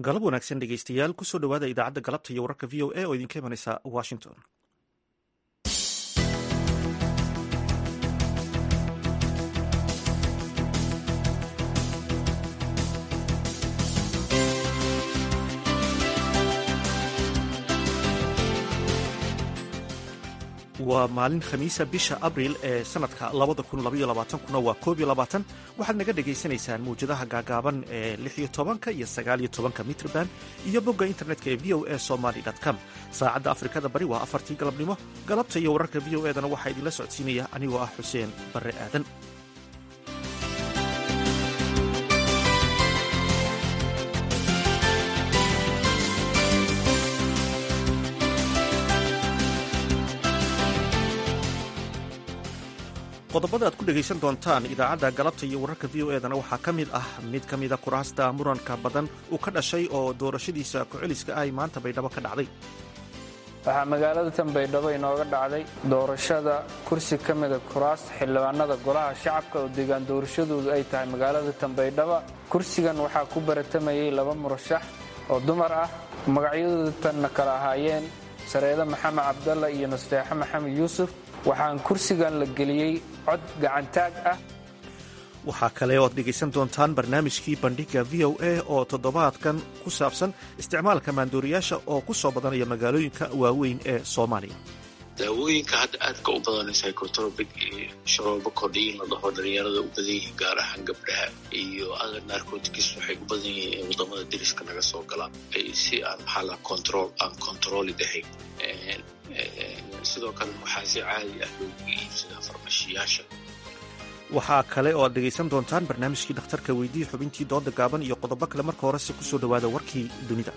galab wanaagsan dhegeystayaal kusoo dhowaada idaacadda galabta iyo wararka v o a oo idinka imanaysa washington waa maalin khamiisa bisha abriil ee sanadka kuna waa waxaad naga dhagaysanaysaan mawjadaha gaagaaban ee ka iyo aaaka mitrban iyo bogga internetka ee v o a somaly com saacadda afrikada bari waa afartii galabnimo galabta iyo wararka v o edana waxaa idinla socodsiinaya anigoo ah xuseen barre aadan qodobada aad ku dhegaysan doontaan idaacadda galabta iyo wararka v o edana waxaa ka mid ah mid ka mida kuraasta muranka badan uu ka dhashay oo doorashadiisa ku-celiska ay maanta baydhabo ka dhacday waxaa magaalada tan baydhabo inooga dhacday doorashada kursi ka mida kuraasta xildhibaanada golaha shacabka oo deegaan doorashadoodu ay tahay magaalada tan baydhabo kursigan waxaa ku baratamayay laba murashax oo dumar ah magacyadooda tanna kala ahaayeen sareede maxamed cabdalla iyo nasteexo maxamed yuusuf waxaan kursigan la geliyey cod gacantaag ah waxaa kale oo ad dhegaysan doontaan barnaamijkii bandhiga v o a oo toddobaadkan ku saabsan isticmaalka maandooriyaasha oo ku soo badanaya magaalooyinka waaweyn ee soomaaliya daawooyinka hadda aadka u badan psychotropic iyo sharoobo kordhiyin la dhaho dhalinyarada u badan yihiin gaar ahaan gabdhaha iyo other narcotics waxay u badan yihiin in wadamada deriska naga soo galaan si aan maxaa la control aan controlid ahayn sidoo kale waxaa si caadi ah loogu iibsadaa farmashiyaasha waxaa kale oo aad dhegaysan doontaan barnaamijkii dhakhtarka weydii xubintii dooda gaaban iyo qodobo kale marka horese kusoo dhowaada warkii dunida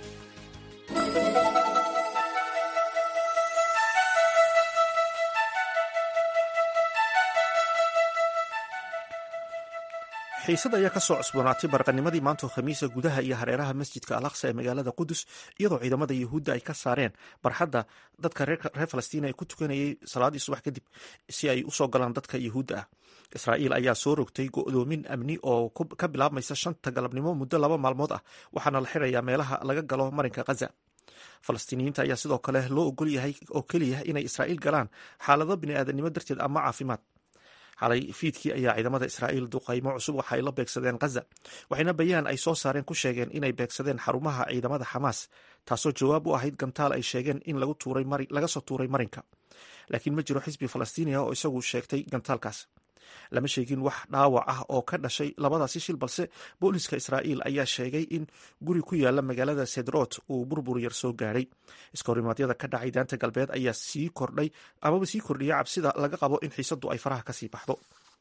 xiisad ayaa ka soo cusboonaatay barqanimadii maantoo khamiisa gudaha iyo hareeraha masjidka alaqsa ee magaalada qudus iyadoo ciidamada yuhuudda ay ka saareen barxadda dadka reer falastiin ay ku tukanayay salaadii subax kadib si ay usoo galaan dadka yuhuudda ah israa'iil ayaa soo rogtay go'doomin amni oo ka bilaabmaysa shanta galabnimo muddo laba maalmood ah waxaana la xirayaa meelaha laga galo marinka khaza falastiiniyiinta ayaa sidoo kale loo ogol yahay oo keliya inay israa'iil galaan xaalado bini'aadanimo darteed ama caafimaad xalay fiidkii ayaa ciidamada israa'iil duqaymo cusub waxa ay la beegsadeen khaza waxayna bayaan ay soo saareen ku sheegeen inay beegsadeen xarumaha ciidamada xamaas taasoo jawaab u ahayd gantaal ay sheegeen in laga soo tuuray marinka laakiin ma jiro xisbi falastiiniya oo isagu sheegtay gantaalkaas lama sheegin wax dhaawac ah oo ka dhashay labadaasi shil balse booliska israa'iil ayaa sheegay in guri ku yaala magaalada sedrot uu burbur yar soo gaadhay iskahorimadyada ka dhacay daanta galbeed ayaa sii kordhay amaba sii kordhiya cabsida laga qabo in xiisaddu ay faraha kasii baxdo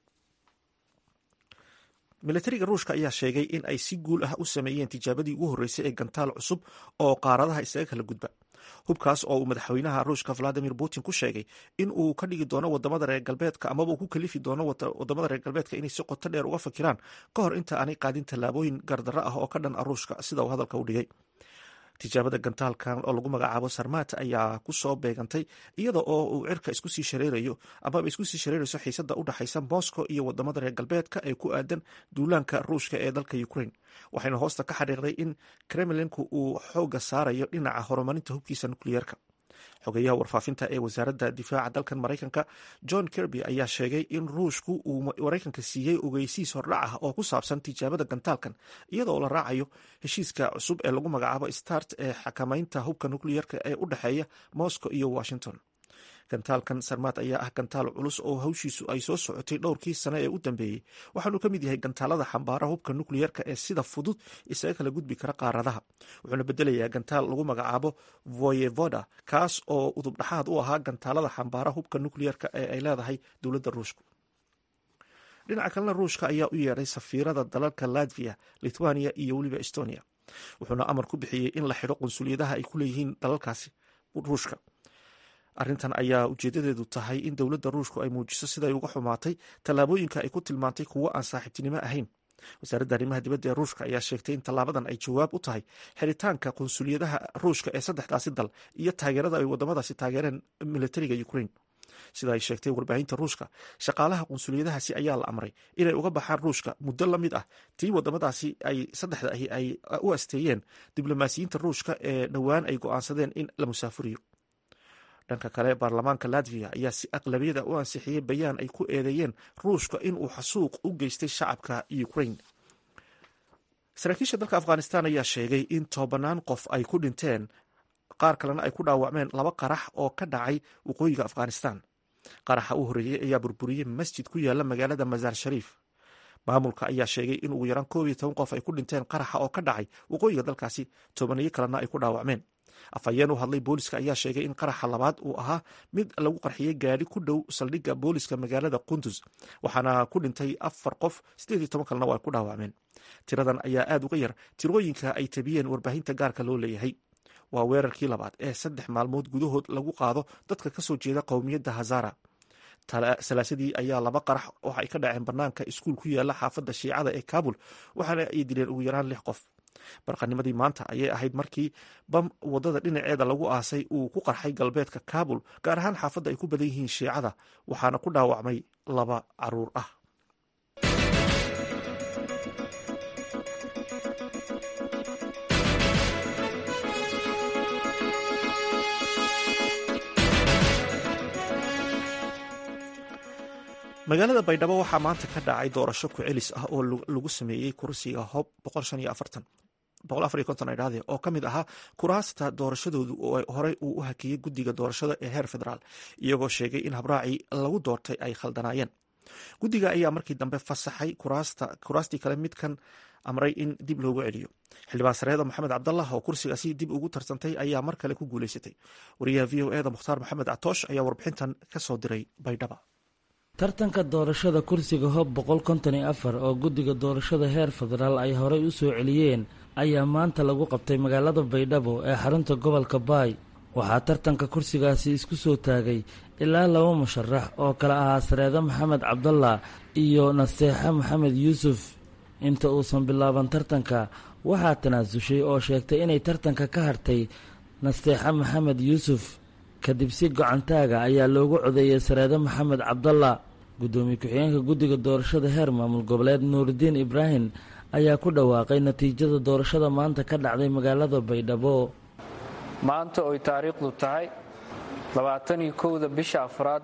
milatariga ruushka ayaa sheegay in ay si guul ah u sameeyeen tijaabadii ugu horreysay ee gantaal cusub oo qaaradaha isaga kala gudba hubkaas oo uu madaxweynaha ruushka valadimir putin ku sheegay in uu ka dhigi doono wadamada reer galbeedka amaba uu ku kalifi doono wadamada reer galbeedka inay si qoto dheer uga fakiraan ka hor inta aanay qaadin tallaabooyin gardarro ah oo ka dhan a ruushka sida uu hadalka u dhigay tijaabada gantaalkan oo lagu magacaabo sarmat ayaa kusoo beegantay iyada oo uu cirka isku sii shareerayo amaba isku sii shareerayso xiisada u dhexaysa moscow iyo wadamada reer galbeedka ee ku aadan duulaanka ruushka ee dalka ukraine waxayna hoosta ka xariiqday in kremlinku uu xooga saarayo dhinaca horumarinta hubkiisa nukliyeerka xogeyaha warfaafinta ee wasaaradda difaaca dalkan maraykanka john kirby ayaa sheegay in ruushku uu maraykanka siiyey ogeysiis hordhac ah oo ku saabsan tijaabada gantaalkan iyadoo la raacayo heshiiska cusub ee lagu magacaabo start ee xakamaynta hubka nukliyeerka ee u dhexeeya moscow iyo washington gantaalkan sarmaad ayaa ah gantaal culus oo hawshiisu ay soo socotay dhowrkii sane ee u dambeeyey waxaanuu ka mid yahay gantaalada xambaara hubka nukliyeerka ee sida fudud isaga kala gudbi kara qaaradaha wuxuuna bedelayaa gantaal lagu magacaabo voyevoda kaas oo udubdhaxaad u ahaa gantaalada xambaara hubka nukliyeerka ee ay leedahay dowladda ruushku dhinaca kalena ruushka ayaa u yeedhay safiirada dalalka latvia lithuania iyo weliba estonia wuxuuna amar ku bixiyey in la xidho qunsuliyadaha ay ku leeyihiin dalalkaasi ruushka arrintan ayaa ujeedadeedu tahay in dowladda ruushku ay muujiso siday uga xumaatay tallaabooyinka ay ku tilmaantay kuwo aan saaxiibtinimo ahayn wasaaradda arrimaha dibadda ee ruushka ayaa sheegtay in tallaabadan ay jawaab u tahay xiritaanka qunsuliyadaha ruushka ee saddexdaasi dal iyo taageerada ay wadamadaasi taageereen militariga ukraine sida ay sheegtay warbaahinta ruushka shaqaalaha qunsuliyadahaasi ayaa la amray inay uga baxaan ruushka muddo la mid ah tii wadamadaasi ay saddexda ahi ay u asteeyeen diblomaasiyiinta ruushka ee dhowaan ay go'aansadeen in la musaafuriyo dhanka kale baarlamaanka latviya ayaa si aqlabiyada u ansixiyey bayaan ay ku eedeeyeen ruushka inuu xasuuq u geystay shacabka ukraine saraakiisha dalka afghanistan ayaa sheegay in tobanaan qof ay ku dhinteen qaar kalena ay ku dhaawacmeen laba qarax oo ka dhacay waqooyiga afghanistan qaraxa u horreeyey ayaa burburiyey masjid ku yaala magaalada masaar shariif maamulka ayaa sheegay in ugu yaraan koob iyo toban qof ay ku dhinteen qaraxa oo ka dhacay waqooyiga dalkaasi tobaniyo kalena ay ku dhaawacmeen afhayeen u hadlay booliska ayaa sheegay in qaraxa labaad uu ahaa mid lagu qarxiyey gaadhi ku dhow saldhigga booliska magaalada qundus waxaana ku dhintay afar qof sideed iyo toban kalena waa ku dhaawacmeen tiradan ayaa aad uga yar tirooyinka ay tabiyeen warbaahinta gaarka loo leeyahay waa weerarkii labaad ee saddex maalmood gudahood lagu qaado dadka kasoo jeeda qowmiyadda hazara salaasadii ayaa laba qarax waxa ay ka dhaceen banaanka iskuul ku yaala xaafadda shiicada ee kabul waxaana ay dileen ugu yaraan lix qof barqanimadii maanta ayay ahayd markii bam wadada dhinaceeda lagu aasay uu ku qarxay galbeedka kabul gaar ahaan xaafadda ay ku badan yihiin shiicada waxaana ku dhaawacmay laba caruur ah magaalada baydhabo waxaa maanta ka dhacay doorasho ku-celis ah oo lagu sameeyey kursiga hob dhade oo ka mid ahaa kuraasta doorashadoodu oo horey uu u hakiyey guddiga doorashada ee heer federaal iyagoo sheegay in habraacii lagu doortay ay khaldanaayeen guddiga ayaa markii dambe fasaxay kuraastii kale midkan amray in dib loogu celiyo xildhibaan sareeda maxamed cabdallah oo kursigaasi dib ugu tarsantay ayaa mar kale ku guuleysatay wariyaha v o eda mukhtaar maxamed catoosh ayaa warbixintan kasoo diray baydhaba tartanka doorashada kursiga hob boqol konton iyo afar oo guddiga doorashada heer federaal ay horey u soo celiyeen ayaa maanta lagu qabtay magaalada baydhabo ee xarunta gobolka baay waxaa tartanka kursigaasi isku soo taagay ilaa laba musharax oo kale ahaa sareede maxamed cabdallah iyo nasteexe maxamed yuusuf inta uusan bilaaban tartanka waxaa tanaasushay oo sheegtay inay tartanka ka hartay nasteexe maxamed yuusuf kadib si gocantaaga ayaa loogu codeeyey sareede maxamed cabdalla guddoomiye ku-xigeenka guddiga doorashada heer maamul goboleed nuuridiin ibraahim ayaa ku dhawaaqay natiijada doorashada maanta ka dhacday magaalada baydhabo maanta oy taariikhdu tahay labaataniyo kowda bisha afraad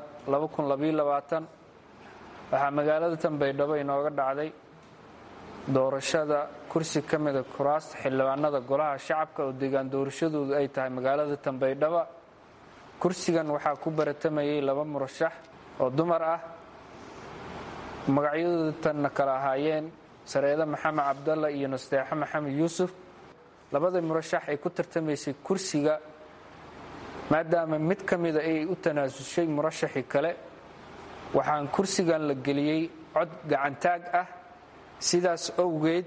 waxaa magaalada tan baydhabo inooga dhacday doorashada kursi ka mida kuraasta xildhibaanada golaha shacabka oo deegaan doorashadoodu ay tahay magaalada tan baydhaba kursigan waxaa ku baratamayay laba murashax oo dumar ah magacyadooda tanna kala ahaayeen sareede maxamed cabdalla iyo nasteexe maxamed yuusuf labada murashax ay ku tartamaysay kursiga maadaama mid ka mida ay u tanaasushay murashaxii kale waxaan kursigan la geliyey cod gacantaag ah sidaas owgeed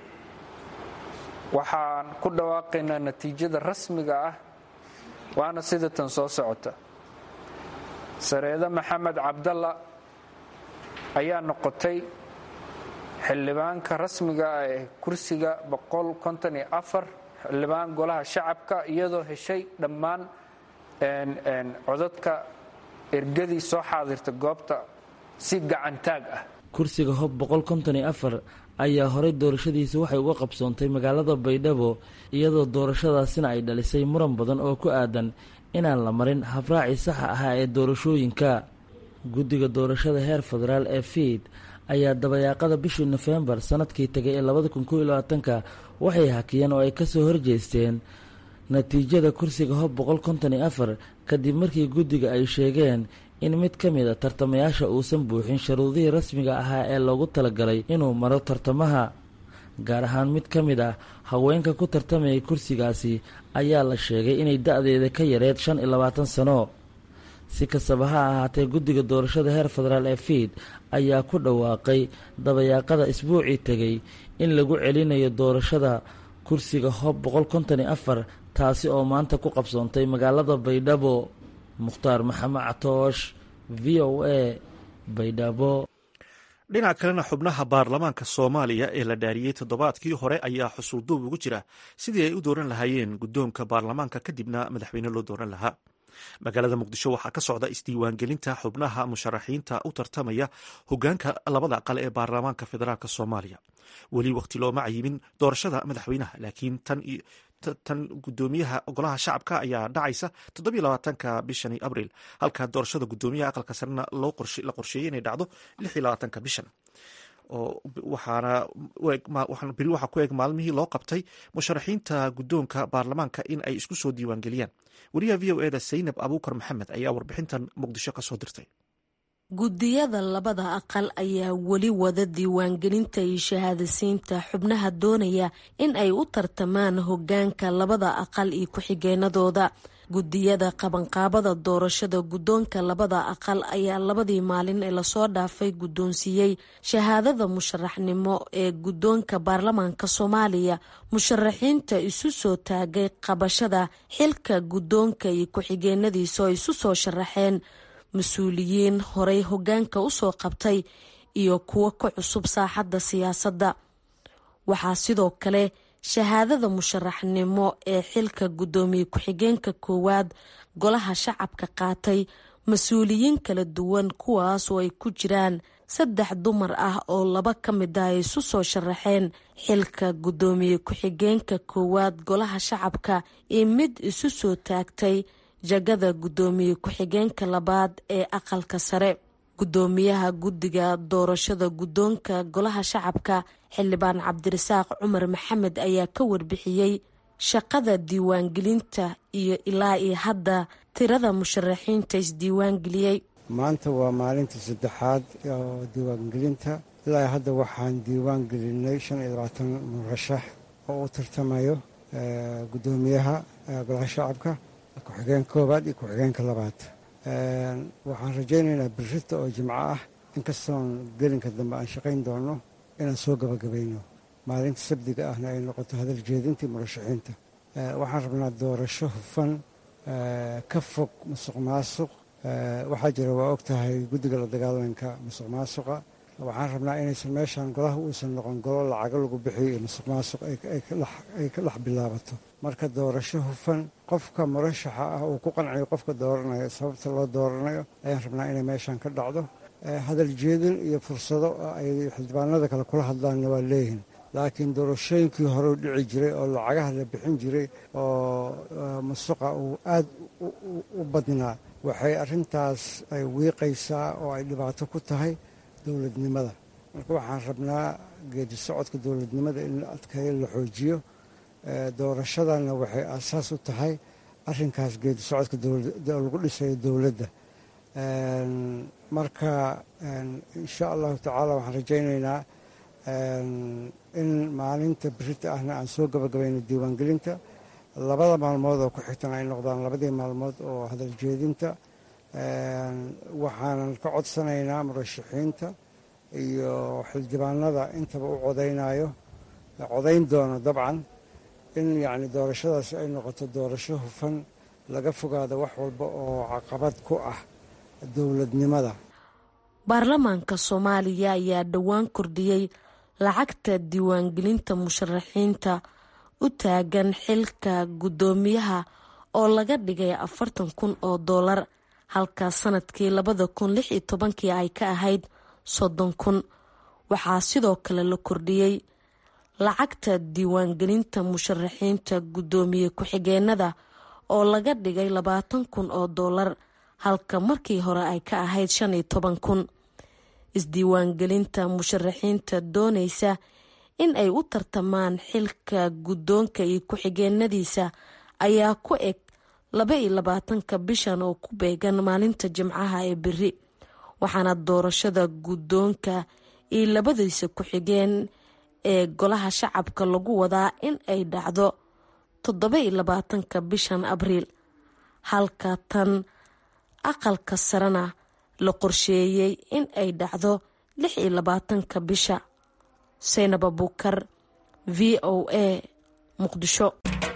waxaan ku dhawaaqaynaa natiijada rasmiga ah waana sida tan soo socota sareede maxamed cabdalla ayaa noqotay xildhibaanka rasmiga ah ee kursiga xildhibaan golaha shacabka iyadoo heshay dhammaan codadka ergadii soo xaadirta goobta si gacantaag ah kursiga hob ayaa horey doorashadiisa waxay uga qabsoontay magaalada baydhabo iyadoo doorashadaasina ay dhalisay muran badan oo ku aadan inaan la marin habraacii saxa ahaa ee doorashooyinka guddiga doorashada heer federaal ee fiid ayaa dabayaaqada bishii nofembar sanadkii tagay ee labadakunkoylabaatanka waxay hakiyeen oo ay kasoo horjeesteen natiijada kursiga hob kadib markii guddiga ay sheegeen in mid ka mid a tartamayaasha uusan buuxin sharuudihii rasmiga ahaa ee loogu talagalay inuu maro tartamaha gaar ahaan mid ka mid ah haweenka ku tartamayay kursigaasi ayaa la sheegay inay da-deeda ka yareed shan iyo labaatan sano si kastaba ha ahaatee guddiga doorashada heer federaal ee fiid ayaa ku dhawaaqay dabayaaqada isbuucii tegay in lagu celinayo doorashada kursiga hob taasi oo maanta ku qabsoontay magaalada baydhabo mukhtaar maxamed catoosh v o a baydhabo dhinaca kalena xubnaha baarlamaanka soomaaliya ee la dhaariyey toddobaadkii hore ayaa xusuulduub ugu jira sidii ay u dooran lahaayeen guddoonka baarlamaanka kadibna madaxweyne loo dooran lahaa magaalada muqdisho waxaa ka socda isdiiwaangelinta xubnaha musharaxiinta u tartamaya hogaanka labada aqal ee baarlamaanka federaalk soomaaliya weli waqti looma cayimin doorashada madaxweynaha laakiin tan gudoomiyaha golaha shacabka ayaa dhacaysa toddobylabaatanka bishani abriil halka doorashada gudoomiyaha aqalka sarena la qorsheeyey inay dhacdo lixylabaatanka bishan beri waxaa ku eeg maalmihii loo qabtay musharaxiinta guddoonka baarlamaanka in ay isku soo diiwaangeliyaan wariyaha v o eda saynab abuukar maxamed ayaa warbixintan muqdisho ka soo dirtay guddiyada labada aqal ayaa weli wada diiwaangelinta iyo shahaadasiinta xubnaha doonaya in ay u tartamaan hogaanka labada aqal iyo ku-xigeenadooda guddiyada qabanqaabada doorashada guddoonka labada aqal ayaa labadii maalin ee lasoo dhaafay guddoonsiiyey shahaadada musharaxnimo ee guddoonka baarlamaanka soomaaliya musharaxiinta isu soo taagay qabashada xilka guddoonka iyo ku-xigeenadiisa oo isu soo sharaxeen mas-uuliyiin horey hogaanka usoo qabtay iyo kuwo ka cusub saaxadda siyaasadda waxaa sidoo kale shahaadada musharaxnimo ee xilka guddoomiye ku-xigeenka koowaad golaha shacabka qaatay mas-uuliyiin kala duwan kuwaas oo ay ku jiraan saddex dumar ah oo laba ka mid ah ay isu soo sharaxeen xilka guddoomiye ku-xigeenka koowaad golaha shacabka iyo mid isu soo taagtay jagada guddoomiye ku-xigeenka labaad ee aqalka sare guddoomiyaha guddiga doorashada guddoonka golaha shacabka xildhibaan cabdirasaaq cumar maxamed ayaa ka warbixiyey shaqada diiwaangelinta iyo ilaa iyo hadda tirada musharaxiinta isdiiwaangeliyey maanta waa maalinta saddexaad oo diiwaangelinta ilaa hadda waxaan diiwaan gelinay shan iyo labaatan murashax oo u tartamayo guddoomiyaha golaha shacabka ku-xigeenka koowaad iyo ku-xigeenka labaad waxaan rajaynaynaa birrita oo jimco ah inkastoon gelinka dambe aan shaqayn doono inaan soo gabagabayno maalinta sabdiga ahna ay noqoto hadal jeedintii murashaxiinta waxaan rabnaa doorasho hufan ka fog musuq maasuq waxaa jira waa og tahay guddiga la dagaalanka musuq maasuqa waxaan rabnaa inaysan meeshaan golaha uusan noqon golo lacago lagu bixiyo iyo musuq maasuq ay ka dhex bilaabato marka doorasho hufan qofka murashaxa ah uu ku qanciyo qofka dooranayo sababta loo dooranayo ayaan rabnaa inay meeshaan ka dhacdo hadal jeedin iyo fursado ay xildhibaanada kale kula hadlaanna waa leeyihin laakiin doorashooyinkii hore u dhici jiray oo lacagaha la bixin jiray oo musuqa uu aad u badnaa waxay arrintaas ay wiiqaysaa oo ay dhibaato ku tahay dowladnimada marka waxaan rabnaa geedi socodka dowladnimada in la adkeeyo la xoojiyo doorashadana waxay aasaas u tahay arrinkaas geedi socodka lagu dhisayo dowladda marka insha allahu tacaala waxaan rajaynaynaa in maalinta birita ahna aan soo gabagabayno diiwaangelinta labada maalmood oo ku xigtan ay noqdaan labadii maalmood oo hadal jeedinta waxaanan ka codsanaynaa murashaxiinta iyo xildhibaanada intaba u codaynayo codayn doono dabcan in yacni doorashadaasi ay noqoto doorasho hufan laga fogaado wax walba oo caqabad ku ah dowladnimada baarlamaanka soomaaliya ayaa dhowaan kordhiyey lacagta diiwaangelinta musharaxiinta u taagan xilka guddoomiyaha oo laga dhigay afartan kun oo doolar halka sanadkii labada kun lix iyo tobankii ay ka ahayd soddon kun waxaa sidoo kale la kordhiyey lacagta diiwaangelinta musharaxiinta guddoomiye ku-xigeenada oo laga dhigay labaatan kun oo doolar halka markii hore ay ka ahayd shan iyo toban kun isdiiwaangelinta musharaxiinta doonaysa in ay u tartamaan xilka guddoonka iyo ku-xigeenadiisa ayaa ku eg laba iyo labaatanka bishan oo ku beegan maalinta jimcaha ee beri waxaana doorashada guddoonka iyo labadiisa ku-xigeen ee golaha shacabka lagu wadaa in ay dhacdo toddoba iyo labaatanka bishan abriil halka tan aqalka sarena la qorsheeyey in ay dhacdo lix iyo labaatanka bisha saynab abuukar v o a muqdisho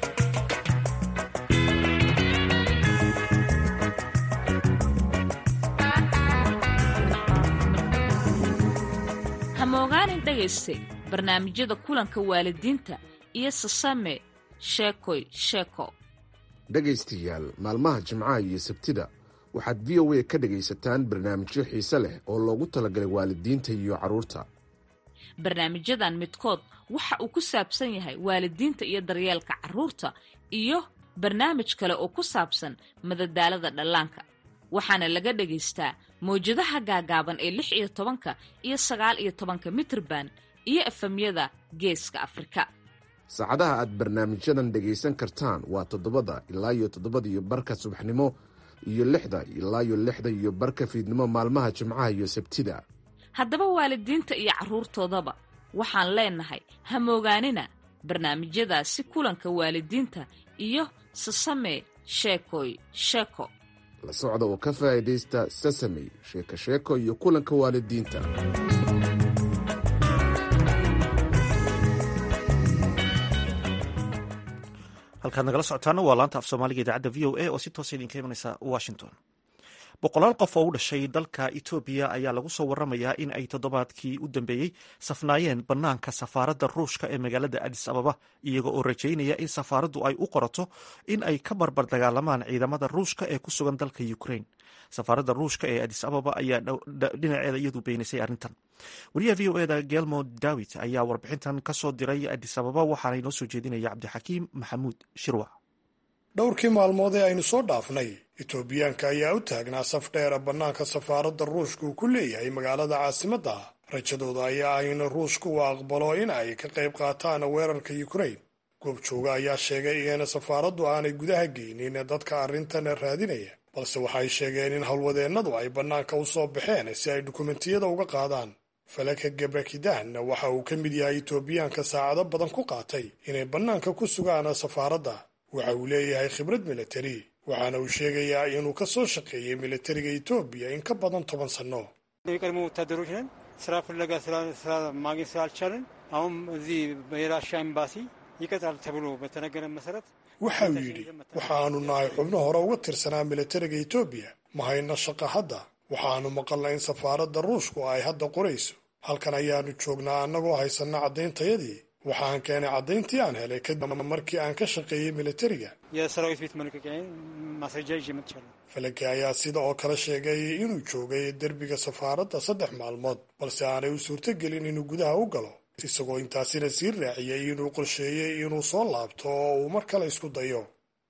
hamogaanin dhegayste barnaamijyada kulanka waalidiinta iyo sasame sheekoy sheeko dhegaystayaal maalmaha jimcaha iyo sabtida waxaad v o a ka dhegaysataan barnaamijyo xiise leh oo loogu talagalay waalidiinta iyo carruurta barnaamijyadan midkood waxa uu ku saabsan yahay waalidiinta iyo daryeelka carruurta iyo barnaamij kale oo ku saabsan madadaalada dhallaanka waxaana laga dhagaystaa mawjadaha gaagaaban ee lix iyo tobanka iyo sagaal iyo tobanka mitrban iyo efemyada geeska afrika saacadaha aad barnaamijyadan dhegaysan kartaan waa toddobada ilaa iyo toddobada iyo barka subaxnimo iyo lixda ilaa iyo lixda iyo barka fiidnimo maalmaha jimcaha iyo sabtida haddaba waalidiinta iyo carruurtoodaba waxaan leenahay ha moogaanina barnaamijyadaasi kulanka waalidiinta iyo sasame sheekoy sheeko la socda oo ka faa'iidaysta sasamey sheeko sheeko iyo kulanka waalidiinta halkaad nagala socotaana waa laanta af soomaaliga idaacadda v o a oo si toosa idinka imanaysa washington boqolaal qof oo u dhashay dalka etoobiya ayaa lagu soo waramayaa in ay toddobaadkii u dambeeyey safnaayeen bannaanka safaaradda ruushka ee magaalada adis ababa iyaga oo rajaynaya in safaaraddu ay u qorato in ay ka barbar dagaalamaan ciidamada ruushka ee ku sugan dalka ukraine safaaradda ruushka ee adis ababa ayaa dhinaceeda iyadu beenisay arrintan wariyaha v o eda gelmo dawit ayaa warbixintan ka soo diray adis ababa waxaana inoo soo jeedinaya cabdixakiim maxamuud shirwac dhowrkii maalmood ee aynu soo dhaafnay etoobiyaanka ayaa u taagnaa saf dheera bannaanka safaaradda ruushka uu ku leeyahay magaalada caasimadda rajadooda ayaa ah in ruushka uu aqbalo in ay ka qayb qaataan weerarka ukrain goobjooga ayaa sheegay in safaaraddu aanay gudaha geynin dadka arrintan raadinaya balse waxay sheegeen in howlwadeennadu ay bannaanka u soo baxeen si ay dukumentiyada uga qaadaan falaka gebrakidan waxa uu ka mid yahay etoobiyaanka saacado badan ku qaatay inay bannaanka ku sugaan safaaradda waxa uu leeyahay khibrad militari waxaana uu sheegayaa inuu ka soo shaqeeyey militariga etoobiya in ka badan toban sanno የቀድሞ ወታደሮች ነን። ስራ ፍለጋ ስራ ማግኘት ስላልቻለን አሁን እዚህ የራሻ ኤምባሲ ይቀጥራል ተብሎ በተነገረ መሰረት waxa uu yidhi waxaanu nahay xubno hore uga tirsanaa militariga etoobiya ma hayno shaqa hadda waxaanu maqalnay in safaaradda ruushku ay hadda qorayso halkan ayaanu joognaa annagoo haysanna caddayntayadii waxaan keenay caddayntii aan helay kadib markii aan ka shaqeeyey militariga የሰራዊት ቤት መልቀቂያ ማስረጃ ይዤ መጥቻለሁ። falake ayaa sida oo kale sheegay inuu joogay derbiga safaaradda saddex maalmood balse aanay u suurtogelin inuu gudaha u galo isagoo intaasina sii raaciyey inuu qorsheeyey inuu soo laabto oo uu mar kale isku dayo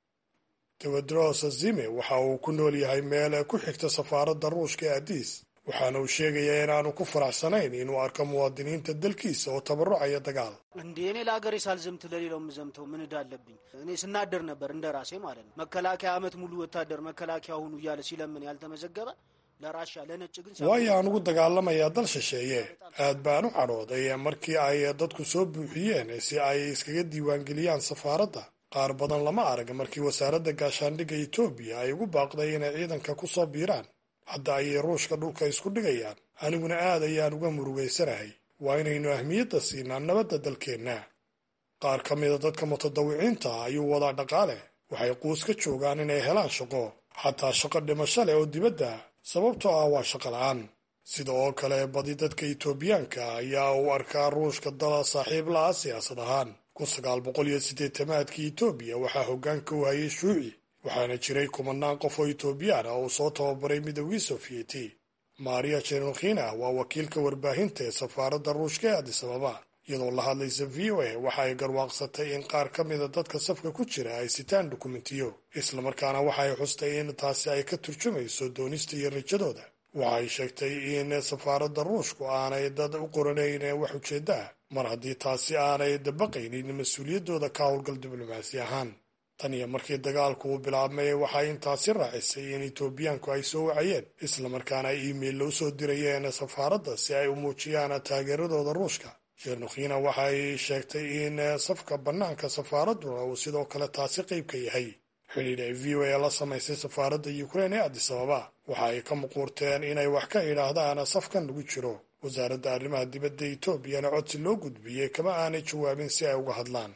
tewedros zime waxa uu ku nool yahay meel ku xigta safaaradda ruushka ee adis waxaana uu sheegayaa inaanu ku faraxsanayn inuu arko muwaadiniinta dalkiisa oo tabarucaya dagaal እንዴ እኔ ለሀገሬ ሳልዘምት ለሌላው የምዘምተው ምን እዳ አለብኝ? እኔ ስናደር ነበር እንደ ራሴ ማለት ነው። መከላከያ ዓመት ሙሉ ወታደር መከላከያ ሁኑ እያለ ሲለምን ያልተመዘገበ ለራሻ ለነጭ ግን waayo aan ugu dagaalamayaa dal shisheeye aad baan u cadhooday markii ay dadku soo buuxiyeen si ay iskaga diiwaangeliyaan safaaradda qaar badan lama arag markii wasaaradda gaashaandhigga etoobiya ay ugu baaqday inay ciidanka ku soo biiraan hadda ayay ruushka dhulka isku dhigayaan aniguna aad ayaan uga murugaysanahay waa inaynu ahmiyadda siinaa nabadda dalkeenna qaar ka mida dadka mutadawiciinta ah ayuu wadaa dhaqaale waxay quus ka joogaan inay helaan shaqo xataa shaqo dhimasho leh oo dibadda sababtoo ah waa shaqo la-aan sida oo kale badi dadka etoobiyaanka ayaa uu arkaa ruushka dala saaxiib la-a siyaasad ahaan kun sagaal boqol iyo siddeetamaadkii etoobiya waxaa hoggaanka u hayay shuuci waxaana jiray kumanaan qof oo etoobiyaan ah oo soo tababaray midoogii sofiyeeti maria chenukhina waa wakiilka warbaahinta ee safaaradda ruushka ee adis ababa iyadoo la hadlaysa v o a waxa ay garwaaqsatay in qaar ka mida dadka safka ku jira ay sitaan dukumentiyo islamarkaana waxa ay xustay in taasi ay ka turjumayso doonista iyo rajadooda waxa ay sheegtay in safaaradda ruushku aanay dad u qoranayn wax ujeedda ah mar haddii taasi aanay dabaqaynin mas-uuliyaddooda ka howlgal diblomaasi ahaan tan iyo markii dagaalku uu bilaabmay waxay intaasi raacisay in etoobiyaanku ay soo wacayeen islamarkaana ay iimeilla u soo dirayeen safaaradda si ay u muujiyaan taageeradooda ruushka shenukhina waxay sheegtay in safka bannaanka safaaradduna uu sidoo kale taasi qayb ka yahay xidhiidh ay v o a la samaysay safaaradda ukrain ee adis ababa waxa ay ka muquurteen inay wax ka idhaahdaan safkan lagu jiro wasaaradda arrimaha dibadda etoobiyana codsi loo gudbiyey kama aanay jawaabin si ay uga hadlaan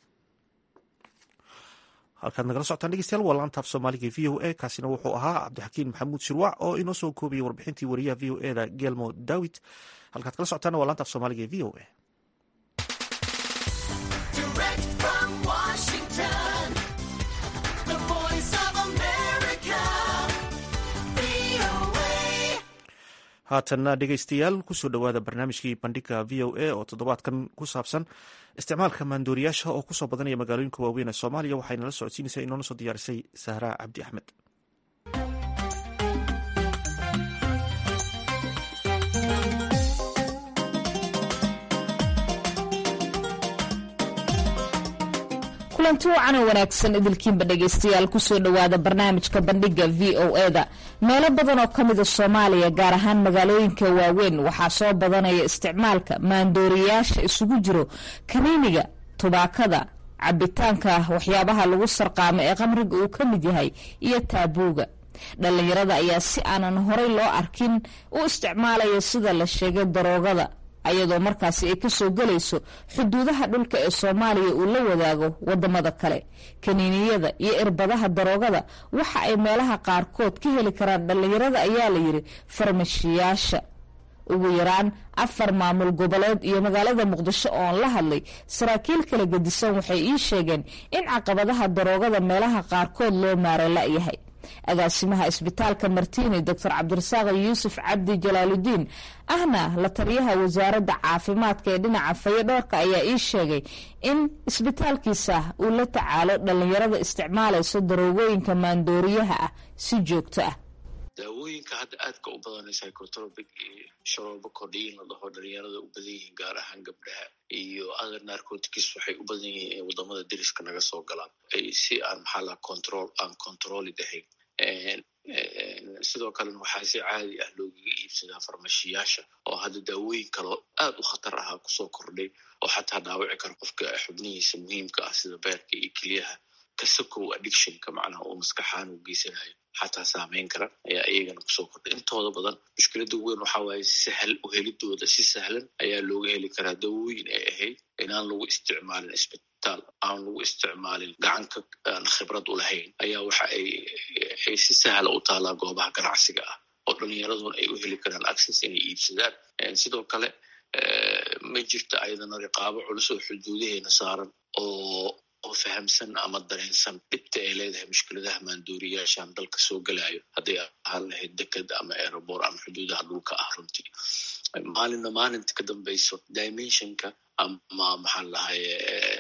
halkaad nagala socotaan dhegeystayaal waa laantaaf soomaaliga v o a kaasina wuxuu ahaa cabdixakiin maxamuud shirwac oo inoo soo koobiyey warbixintii wariyaha v o e da gelmo dawit halkaad kala socotaana waa laantaaf soomaaliga v o a Direct from Washington, the haatanna dhegeystayaal kusoo dhowaada barnaamijkii bandhiga v o a oo toddobaadkan ku saabsan isticmaalka maandooriyaasha oo kusoo badanaya magaalooyinka waaweyn ee soomaaliya waxayna la socodsiinaysaa inoona soo diyaarisay sahraa cabdi axmed kulanti wacan oo wanaagsan idilkiinba dhegaystayaal kusoo dhowaada barnaamijka bandhiga v o e-da meelo badan oo ka mida soomaaliya gaar ahaan magaalooyinka waaweyn waxaa soo badanaya isticmaalka maandooriyaasha isugu jiro kaniiniga tubaakada cabitaanka waxyaabaha lagu sarqaamo ee qamriga uu ka mid yahay iyo taabuuga dhallinyarada ayaa si aanan horay loo arkin u isticmaalaya sida la sheegay daroogada ayadoo markaasi ay kasoo gelayso xuduudaha dhulka ee soomaaliya uu la wadaago wadamada kale kaniiniyada iyo irbadaha daroogada waxa ay meelaha qaarkood ka heli karaan dhallinyarada ayaa layidhi farmashiyaasha ugu yaraan afar maamul goboleed iyo magaalada muqdisho oon la hadlay saraakiil kala gedisan waxay ii sheegeen in caqabadaha daroogada meelaha qaarkood loo maara la-yahay agaasimaha isbitaalka martiini doctor cabdirasaaq yuusuf cabdi jalaaludiin ahna la taliyaha wasaaradda caafimaadka ee dhinaca fayodhoorka ayaa ii sheegay in isbitaalkiisa uu la tacaalo dhallinyarada isticmaalayso daroogooyinka maandooriyaha ah si joogto ah daawooyinka hadda aadka u badanay psychotropic iyo sharoobo kordhiin la dhaho dhalinyarada u badan yihiin gaar ahaan gabdhaha iyo other narcotics waxay u badan yihiin in wadamada deriska naga soo galaan si aan maxaa laha control aan controli ahayn sidoo kalena waxaa si caadi ah loogaga iibsadaa farmashiyaasha oo hadda daawooyin kaloo aad u khatar ahaa kusoo kordhay oo xataa dhaawici kara qofka xubnihiisa muhiimka ah sida beerka iyo keliyaha kasakow addictionka macnaha uu maskaxaan u geysanayo xataa saameyn kara ayaa iyagana kusoo kordhay intooda badan mushkilada weyn waxaa waaye sahal uhelidooda si sahlan ayaa looga heli karaa daawooyin ay ahayd inaan lagu isticmaalin isbitaal aan lagu isticmaalin gacanka aan khibrad u lahayn ayaa waxa ay ay si sahla u taalaa goobaha ganacsiga ah oo dhalinyaraduna ay u heli karaan access inay iibsadaan sidoo kale ma jirta ayadana riqaabo culus oo xuduudaheena saaran oo oo fahamsan ama dareensan dhibta ay leedahay mushkiladaha maandooriyaashan dalka soo gelayo hadday ahaan lahayd deked ama aerobor ama xuduudaha dhulka ah runtii maalinna maalinta ka dambayso dimensionka ama maxaan lahaye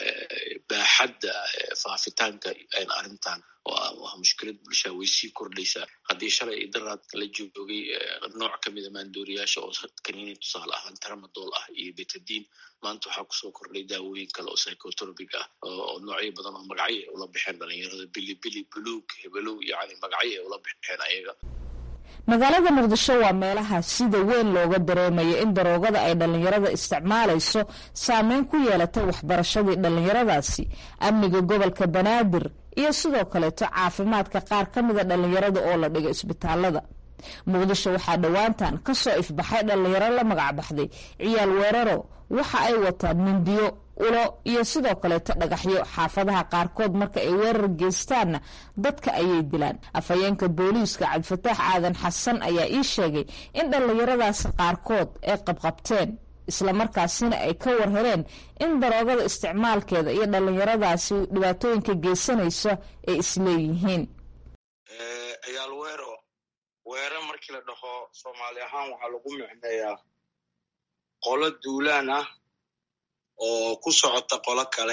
baaxadda faafitaanka arrintan waa mushkilad bulshaa way sii kordhaysaa haddii shalay idaraad la joogay nooc kamida maandooriyaasha oo kaniini tusaale ahaan tramadol ah iyo betadiin maanta waxaa kusoo kordhay daawooyin kale oo psychotropic ah oo noocyo badan oo magacyo ay ula baxeen dhalinyarada bilibili buluug hebelow yani magacyo ay ula baxeen ayaga magaalada muqdisho waa meelaha sida weyn looga dareemayo in daroogada ay dhallinyarada isticmaalayso saameyn ku yeelatay waxbarashadii dhallinyaradaasi amniga gobolka banaadir iyo sidoo kaleeto caafimaadka qaar ka mida dhallinyarada oo la dhigo isbitaalada muqdisho waxaa dhowaantan kasoo ifbaxay dhallinyaro la magacbaxday ciyaal weeraro waxa ay wataan mindiyo ulo iyo sidoo kaleeto dhagaxyo xaafadaha qaarkood marka ay weerar geystaanna dadka ayay dilaan afhayeenka booliiska cabdifataax aadan xasan ayaa ii sheegay in dhallinyaradaasi qaarkood ay qabqabteen islamarkaasina ay ka warheleen in daroogada isticmaalkeeda iyo dhallinyaradaasi dhibaatooyinka geysanayso ay isleeyihiin ciyaal weero weero markii la dhaho soomaali ahaan waxaa lagu micneeyaa qolo duulaan ah oo ku socota qolo kale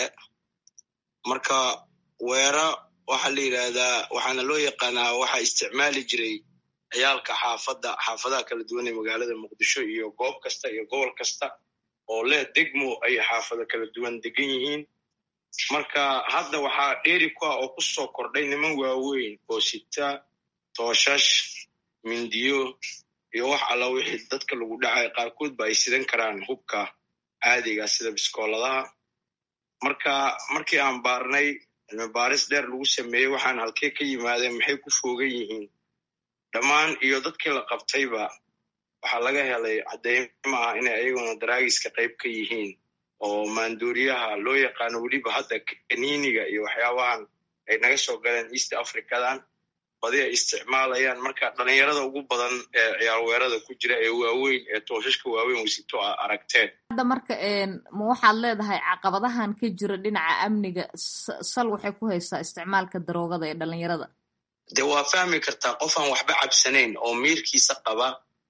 marka weera waxaa la yidhaahdaa waxaana loo yaqaanaa waxaa isticmaali jiray ciyaalka xaafadda xaafadaha kala duwan ee magaalada muqdisho iyo goob kasta iyo gobol kasta oo leh degmo ay xaafado kala duwan degan yihiin marka hadda waxaa dheeri ku ah oo ku soo kordhay niman waaweyn oo sita tooshash mindiyo iyo wax alla wixii dadka lagu dhacay qaarkood ba ay sidan karaan hubka caadiga sida biskooladaha marka markii aan baarnay cilmi baaris dheer lagu sameeyey waxaan halkee ka yimaadeen maxay ku foogan yihiin dhammaan iyo dadkii la qabtayba waxaa laga helay caddeymo ah inay ayaguna daraagiska qayb ka yihiin oo maandooriyaha loo yaqaano weliba hadda kaniiniga iyo waxyaabahan ay naga soo galeen east africadan badi ay isticmaalayaan marka dhalinyarada ugu badan ee ciyaar weerada ku jira ee waaweyn ee tooshashka waaweyn weysito a aragteen hadda marka ma waxaad leedahay caqabadahan ka jira dhinaca amniga sal waxay ku haysaa isticmaalka daroogada ee dhalinyarada de waa fahmi kartaa qof aan waxba cabsanayn oo miirkiisa qaba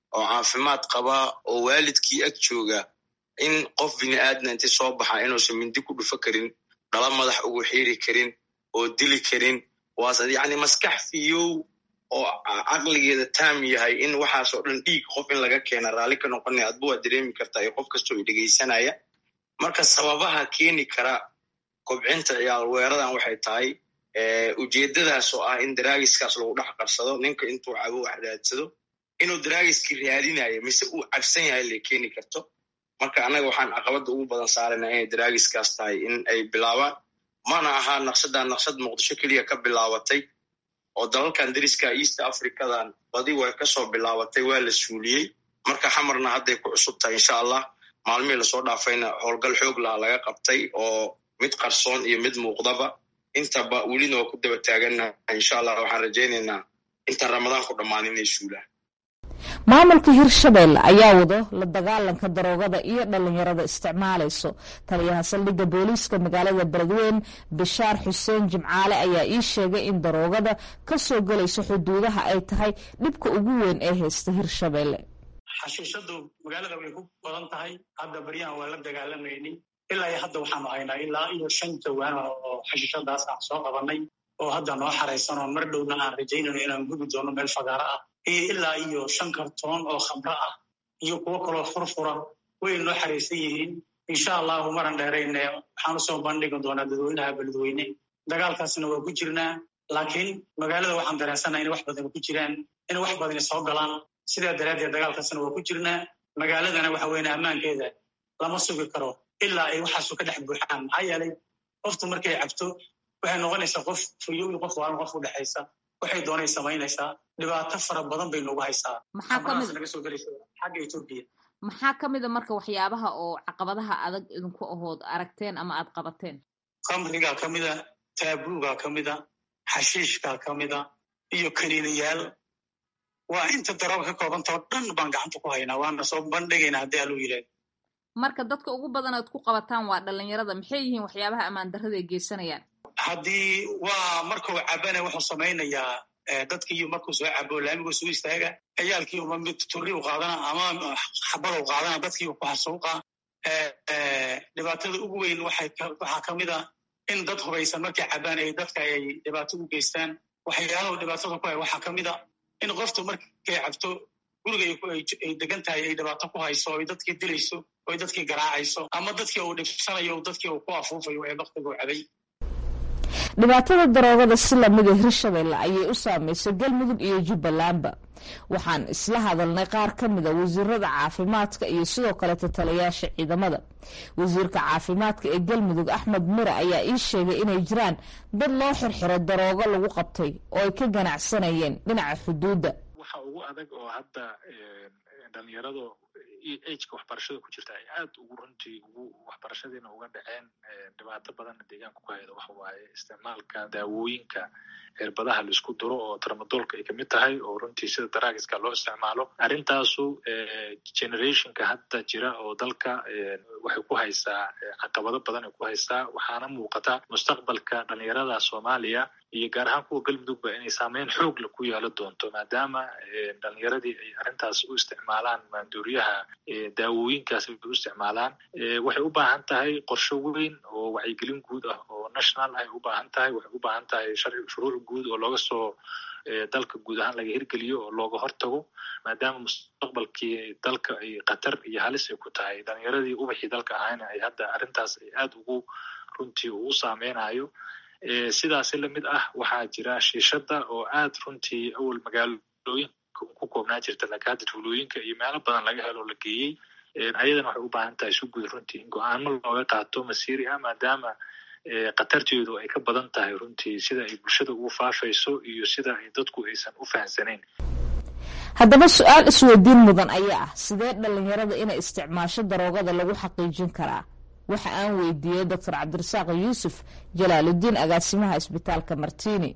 oo caafimaad qaba oo waalidkii ag jooga in qof bini aadna inti soo baxa inuusan mindi ku dhufo karin dhala madax ugu xiiri karin oo dili karin waas yacni maskax fiyow oo caqligeeda taam yahay in waxaasoo dhan dhiig qof in laga keena raalli ka noqonaya adba waa dareemi kartaa iyo qof kastoo i dhegaysanaya marka sababaha keeni kara kobcinta ciyaal weeradan waxay tahay ujeeddadaas oo ah in daraagiskaas lagu dhex qarsado ninka intuu cabo wax raadsado inuu daraagiskii raadinayo mise uu cabsan yahay lay keeni karto marka annaga waxaan caqabadda ugu badan saarayna inay daraagiskaas tahay in ay bilaabaan mana ahaa naqshadan naqshad muqdisho keliya ka bilaabatay oo dalalkan dariska east africadan badi way kasoo bilaabatay waa la suuliyey marka xamarna hadday ku cusub tahay insha allah maalmihii lasoo dhaafayna howlgal xoog laha laga qabtay oo mid qarsoon iyo mid muuqdaba intaba welina waa ku daba taagannaha insha allah waxaan rajaynaynaa intaan ramadaan ku dhammaan inay suulaan maamulka hirshabelle ayaa wado la dagaalanka daroogada iyo dhalinyarada isticmaalayso taliyaha saldhigga booliiska magaalada beledweyn bishaar xuseen jimcaale ayaa ii sheegay in daroogada ka soo gelayso xuduudaha ay tahay dhibka ugu weyn ee haysta hirshabelle xashiishadu magaalada way ku badan tahay hadda baryahan waa la dagaalamayni ilaa iyo hadda waxaanu haynaa ilaa iyo shan jawaan oo xashiishadaas aan soo qabanay oo hadda noo xaraysan oo mar dhowna aan rajaynayno inaan gubi doono meel fagaaro ah iyo ilaa iyo shan kartoon oo khamro ah iyo kuwo kaloo furfura way noo xaraysan yihiin insha allahu maran dheerayne waxaan usoo bandhigi doonaa dadweynaha beledweyne dagaalkaasna waa ku jirnaa laakiin magaalada waxaan dareensanaa in wax badan ku jiraan in wax badani soo galaan sidaa daraaddeed dagaalkaasna waa ku jirnaa magaaladana waxa weyne ammaankeeda lama sugi karo ilaa ay waxaasu ka dhex buuxaan maxaa yeelay qoftu markay cabto waxay noqonaysaa qof fuyo iyo qof waalan qof u dhexaysa waxay doonay samaynaysaa dhibaato fara badan bay noogu haysaa xabarahaas naga soo gelaysa xagga etoobiya maxaa ka mida marka waxyaabaha oo caqabadaha adag idinku ahood aragteen ama aad qabateen kamrigaa ka mida taabuugaa ka mida xashiishkaa ka mida iyo kaniinayaal waa inta darooga ka koobantao dhan baan gacanta ku haynaa waana soo bandhigaynaa haddii aluu yidhaahdo marka dadka ugu badan aad ku qabataan waa dhalinyarada maxay yihiin waxyaabaha ammaan darrada ay geysanayaan haddii waa markuu cabana wuxuu samaynayaa dadkiiyo markuu soo cabo laamiguu soo istaaga ciyaalkii uma mid turi u qaadana ama xabada u qaadana dadkii ku xasuuqa dhibaatada ugu weyn waxaa ka mid a in dad hubaysan markay cabaan ay dadka ay dhibaato u geystaan waxyaalahu dhibaatada ku hay waxaa ka mid a in qoftu markay cabto guriga ay degan tahay ay dhibaato ku hayso oy dadkii dilayso oy dadkii garaacayso ama dadkii uu dhibsanayo dadkii uu ku afuufayo ee baktiga u cabay dhibaatada daroogada si lamida hirshabelle ayay u saameysay galmudug iyo jubbalandba waxaan isla hadalnay qaar ka mida wasiirada caafimaadka iyo sidoo kaleeta taliyaasha ciidamada wasiirka caafimaadka ee galmudug axmed mire ayaa ii sheegay inay jiraan dad loo xirxiro daroogo lagu qabtay oo ay ka ganacsanayeen dhinaca xuduudda waxa ugu adag oo hadda dhalinyarada ageka waxbarashada ku jirta ay aad ugu runtii ugu waxbarashadiina uga dhaceen dhibaato badanna deegaanka ku hayda waxa waaye isticmaalka daawooyinka cirbadaha laisku duro oo tramadoolka ay kamid tahay oo runtii sida daraagiska loo isticmaalo arrintaasu generationka hadda jira oo dalka waxay ku haysaa caqabado badan ay ku haysaa waxaana muuqata mustaqbalka dhalinyarada soomaaliya iyo gaar ahaan kuwa galmudugba inay saameyn xoogla ku yeelo doonto maadaama dhalinyaradii ay arrintaas u isticmaalaan maanduuriyaha daawooyinkaas ay u isticmaalaan waxay u baahan tahay qorsho weyn oo wacyigelin guud ah oo national ay u baahan tahay waxay u baahan tahay shuruuc guud oo looga soo dalka guud ahaan laga hirgeliyo oo looga hortago maadaama mustaqbalkii dalka ay khatar iyo halis ay ku tahay dhalinyaradii ubaxii dalka ahayna ay hadda arrintaas ay aad ugu runtii ugu saameynayo sidaasi lamid ah waxaa jira shiishada oo aad runtii awal magaalooyinka ku koobnaa jirta laakiin hadda tuulooyinka iyo meelo badan laga helo la geeyey ayadana waxay u baahan tahay si guud runtii in go-aano looga qaato masiiri ah maadaama khatarteedu ay ka badan tahay runtii sida ay bulshada ugu faafayso iyo sida ay dadku aysan u fahamsanayn haddaba su-aal isweydiin mudan ayaa ah sidee dhalinyarada inay isticmaasho daroogada lagu xaqiijin karaa waxa aan weydiiyey doctor cabdirasaaq yuusuf jalaaludiin agaasimaha isbitaalka martini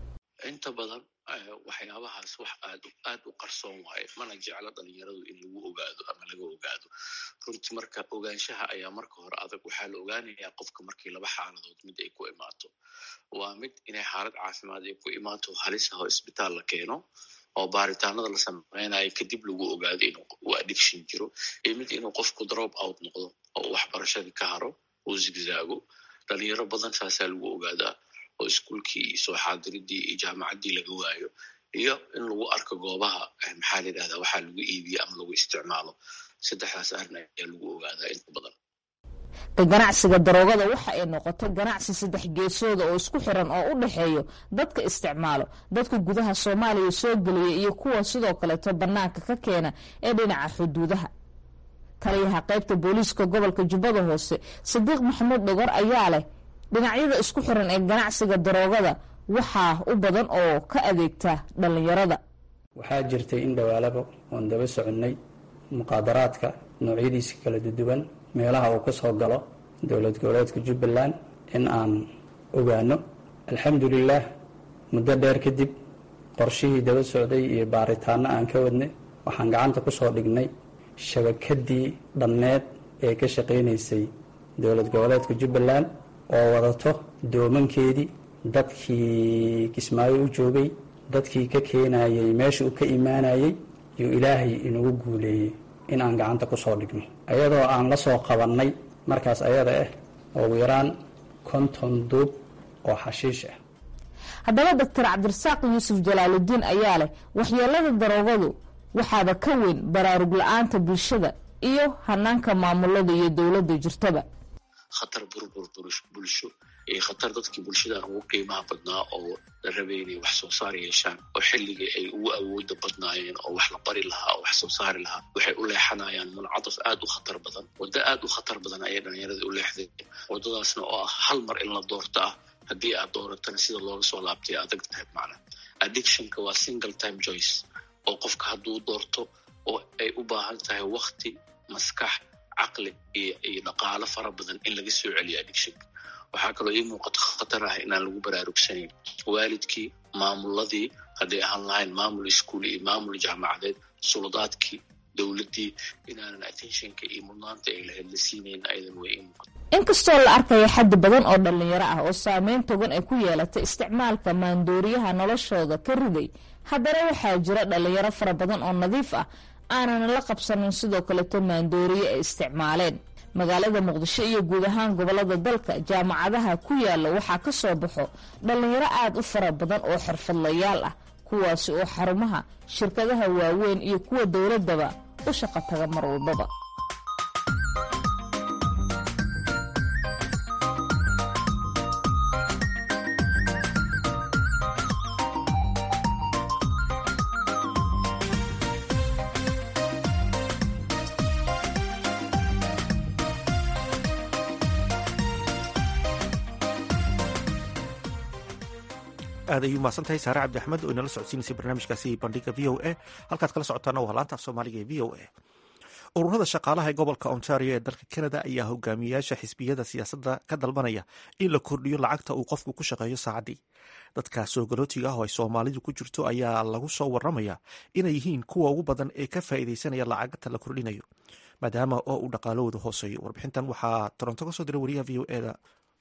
inta badan waxyaabahaas wax aad aad u qarsoon waaye mana jeclo dhalinyaradu in lagu ogaado ama laga ogaado runtii marka ogaanshaha ayaa marka hore adag waxaa la ogaanayaa qofka markii laba xaaladood mid ay ku imaato waa mid inay xaalad caafimaad ay ku imaato halis ah oo isbitaal la keeno oo baaritaanada la sameynayo kadib lagu ogaado in uu addiction jiro iyo mid inuu qofku drop out noqdo oo uu waxbarashadii ka haro uu zigzaago dhalinyaro badan saasaa lagu ogaadaa oo iskuolkii iyo soo xaadiridii iyo jaamacaddii laga waayo iyo in lagu arko goobaha maxaa la yidhahdaa waxaa lagu iibiyo ama lagu isticmaalo saddexdaas arrin ayaa lagu ogaadaa inta badan ka ganacsiga daroogada waxa ay noqotay ganacsi saddex geesooda oo isku xiran oo u dhexeeyo dadka isticmaalo dadka gudaha soomaaliya soo geliya iyo kuwa sidoo kaleeto bannaanka ka keena ee dhinaca xuduudaha taliyaha qaybta booliiska gobolka jubbada hoose sadiiq maxamuud dhogor ayaa leh dhinacyada isku xiran ee ganacsiga daroogada waxaa u badan oo ka adeegta dhallinyarada waxaa jirtay in dhawaalaba oon daba soconnay muqaadaraadka noocyadiisa kala duwan meelaha uu ka soo galo dowlad goboleedka jubbaland in aan ogaano alxamdulilaah muddo dheer kadib qorshihii daba socday iyo baaritaano aan ka wadnay waxaan gacanta ku soo dhignay shabakadii dhammeed ee ka shaqaynaysay dowlad goboleedka jubbaland oo wadato doomankeedii dadkii kismaayo u joogay dadkii ka keenayay meesha uu ka imaanayay iyo ilaahay inugu guuleeyey in aan gacanta ku soo dhigno ayadoo aan la soo qabannay markaas ayada ah ugu yaraan konton duub oo xashiish ah haddaba doctor cabdirasaaq yuusuf jalaaludiin ayaa leh waxyeelada daroogadu waxaaba ka weyn baraarug la-aanta bulshada iyo hanaanka maamulada iyo dowladda jirtaba khatar burbur bulsho iyo khatar dadkii bulshadan ugu qiimaha badnaa oo la rabay inay wax soo saar yeeshaan oo xilligii ay ugu awooda badnaayeen oo wax la bari lahaa oo wax soo saari lahaa waxay u leexanayaan muncadaf aad u khatar badan waddo aad u khatar badan ayay dhalinyarada u leexday waddadaasna oo ah hal mar in la doorto ah haddii aad dooratana sida looga soo laabtay adag tahay macna addictionka waa single time joyce oo qofka hadduu doorto oo ay u baahan tahay wakti maskax caqli iyo iyo dhaqaalo fara badan in laga soo celiyo addictionka waxaa kaloo ii muuqato khatar ah inaan lagu baraarugsanayn waalidkii maamuladii hadday ahaan lahayn maamul iskuul iyo maamul jaamacadeed suladaadkii dowladdii inaanan attentionka iyo mudnaanta ay lahayd la siinayn ayadan way ii muuqato inkastoo la arkayo xaddi badan oo dhallinyaro ah oo saameyn togan ay ku yeelatay isticmaalka maandooriyaha noloshooda ka riday haddana waxaa jira dhallinyaro fara badan oo nadiif ah aanan la qabsanin sidoo kaleto maandooriye ay isticmaaleen magaalada muqdisho iyo guud ahaan gobolada dalka jaamacadaha ku yaala waxaa ka soo baxo dhallinyaro aada u fara badan oo xirfadlayaal ah kuwaasi oo xarumaha shirkadaha waaweyn iyo kuwa dowladaba u shaqo taga mar walbaba aad ayuu mahadsan tahay saare cabdi axmed oo inala socodsiinaysay barnaamijkaasi bandhiga v o a halkaad kala socotaana waa laanta af soomaaliga ee v o a ururada shaqaalaha ee gobolka ontario ee dalka canada ayaa hogaamiyayaasha xisbiyada siyaasadda ka dalbanaya in la kordhiyo lacagta uu qofku ku shaqeeyo saacaddii dadka soogolootiga ah oo ay soomaalidu ku jirto ayaa lagu soo waramaya inay yihiin kuwa ugu badan ee ka faa'iideysanaya lacagta la kordhinayo maadaama oo uu dhaqaalahooda hooseeyo warbixintan waxaa toronto ka soo diray wariyaha v o eda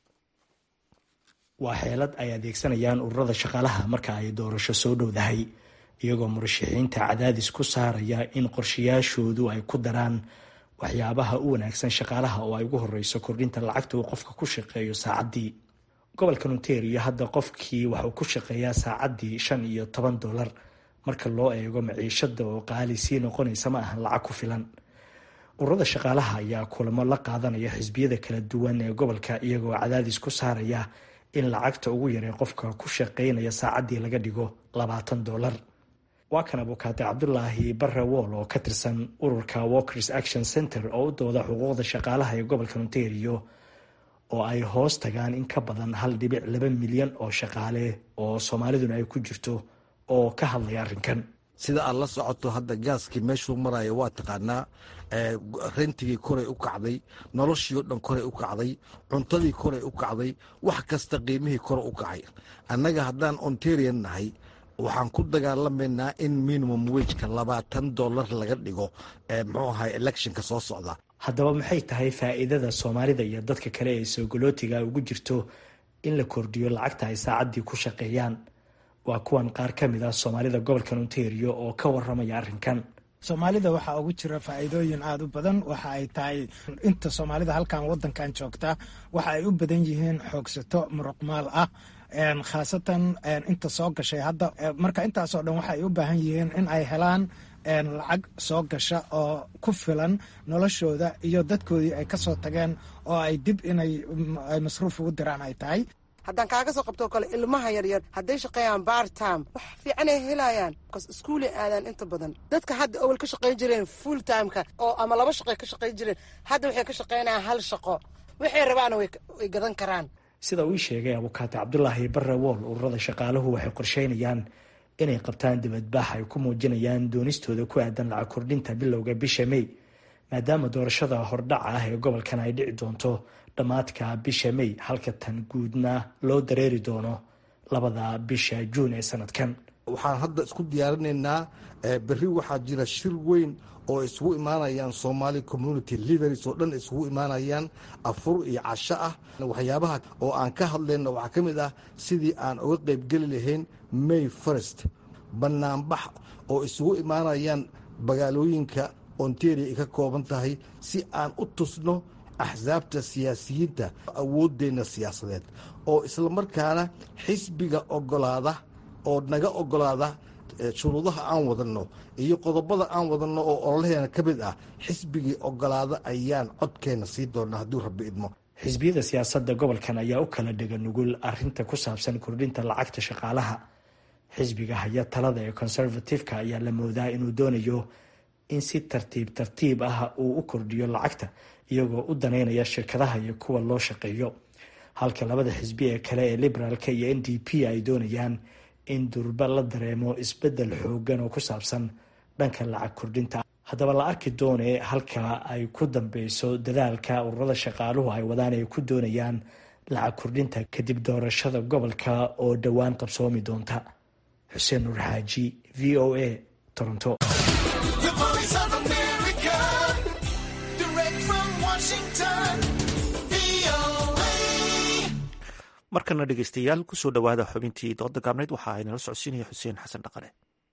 waa xeelad ay adeegsanayaan ururada shaqaalaha marka ay doorasho soo dhowdahay iyagoo murashaxiinta cadaadis ku saaraya in qorshayaashoodu ay ku daraan waxyaabaha u wanaagsan shaqaalaha oo ay ugu horeyso kordhinta lacagta uu qofka ku shaqeeyo saacaddii gobolka ontario hadda qofkii waxuu ku shaqeeyaa saacaddii shan iyo toban dollar marka loo eego maciishada oo qaali sii noqonaysa ma ahan lacag ku filan ururada shaqaalaha ayaa kulamo la qaadanaya xisbiyada kala duwan ee gobolka iyagoo cadaadis ku saaraya in lacagta ugu yaree qofka ku shaqeynaya saacaddii laga dhigo labaatan dollar waa kan abukaate cabdulaahi barre wool oo ka tirsan ururka walkers action center oo u dooda xuquuqda shaqaalaha ee gobolka ontario oo ay hoos tagaan in ka badan hal dhibic laba milyan oo shaqaale oo soomaaliduna ay ku jirto oo ka hadlaya arrinkan sida aad la socoto hadda gaaskii meeshuu maraya waa taqaanaa rentigii koray u kacday noloshii o dhan koray u kacday cuntadii koray u kacday wax kasta qiimihii kore u kacay annaga haddaan ontarian nahay waxaan ku dagaalamaynaa in minimum wejka labaatan dollar laga dhigo muxuu ahay electionka soo socda haddaba maxay tahay faa'iidada soomaalida iyo dadka kale ee soogolootiga ugu jirto in la kordhiyo lacagta ay saacaddii ku shaqeeyaan waa kuwan qaar ka mid ah soomaalida gobolka ontario oo ka waramaya arrinkan soomaalida waxaa ugu jira faa'iidooyin aada u badan waxa ay tahay inta soomaalida halkan wadankan joogta waxa ay u badan yihiin xoogsato muruqmaal ah khaasatan inta soo gashay hadda marka intaasoo dhan waxaay u baahan yihiin in ay helaan lacag soo gasha oo ku filan noloshooda iyo dadkoodii ay kasoo tageen oo ay dib inay masruuf ugu diraan ay tahay haddaan kaaga soo qabtoo kale ilmaha yaryar hadday shaqeeyaan bartime wax fiicanay helayaan bas iskuulay aadaan inta badan dadka hadda awal ka shaqayn jireen full timeka oo ama laba shaqoy ka shaqayn jireen hadda waxay ka shaqaynayaan hal shaqo waxay rabaana way gadan karaan sida uu ii sheegay abukaate cabdulaahi barre wool ururada shaqaaluhu waxay qorsheynayaan inay qabtaan dibadbaax ay ku muujinayaan doonistooda ku aadan lacag kordhinta bilowga bisha may maadaama doorashada hordhaca ah ee gobolkan ay dhici doonto dhammaadka bisha may halka tan guudna loo dareeri doono labada bisha juun ee sanadkan waxaan hadda isku diyaarinaynaa berri waxaa jira shir weyn oo isugu imaanayaan somaali community leaders oo dhan isugu imaanayaan afur iyo casho ah waxyaabaha oo aan ka hadlayno waxaa ka mid ah sidii aan uga qaybgeli lahayn may first banaanbax oo isugu imaanayaan magaalooyinka ontario ay ka kooban tahay si aan u tusno axsaabta siyaasiyiinta awooddeenna siyaasadeed oo islamarkaana xisbiga ogolaada oo naga ogolaada shuruudaha aan wadanno iyo qodobada aan wadanno oo ololaheena ka mid ah xisbigii ogolaada ayaan codkeenna sii doonaa hadduu rabbi idmo xisbiyada siyaasadda gobolkan ayaa u kala dhega nugul arinta ku saabsan kordhinta lacagta shaqaalaha xisbiga haya talada ee conservative-ka ayaa la moodaa inuu doonayo in si tartiib tartiib ah uu u kordhiyo lacagta iyagoo u daneynaya shirkadaha iyo kuwa loo shaqeeyo halka labada xisbi ee kale ee liberaalka iyo n d p ay doonayaan in durba la dareemo isbedel xoogan oo ku saabsan dhanka lacag kordhinta haddaba la arki doone halka ay ku dambeyso dadaalka ururada shaqaaluhu ay wadaan ay ku doonayaan lacag kordhinta kadib doorashada gobolka oo dhowaan qabsoomi doonta xuseen nuur xaaji v o a toronto markana dhegeystayaal kusoo dhowaada xubintii dooda gaabneyd waxa ay nala socodsiinaya xuseen xasan dhaqane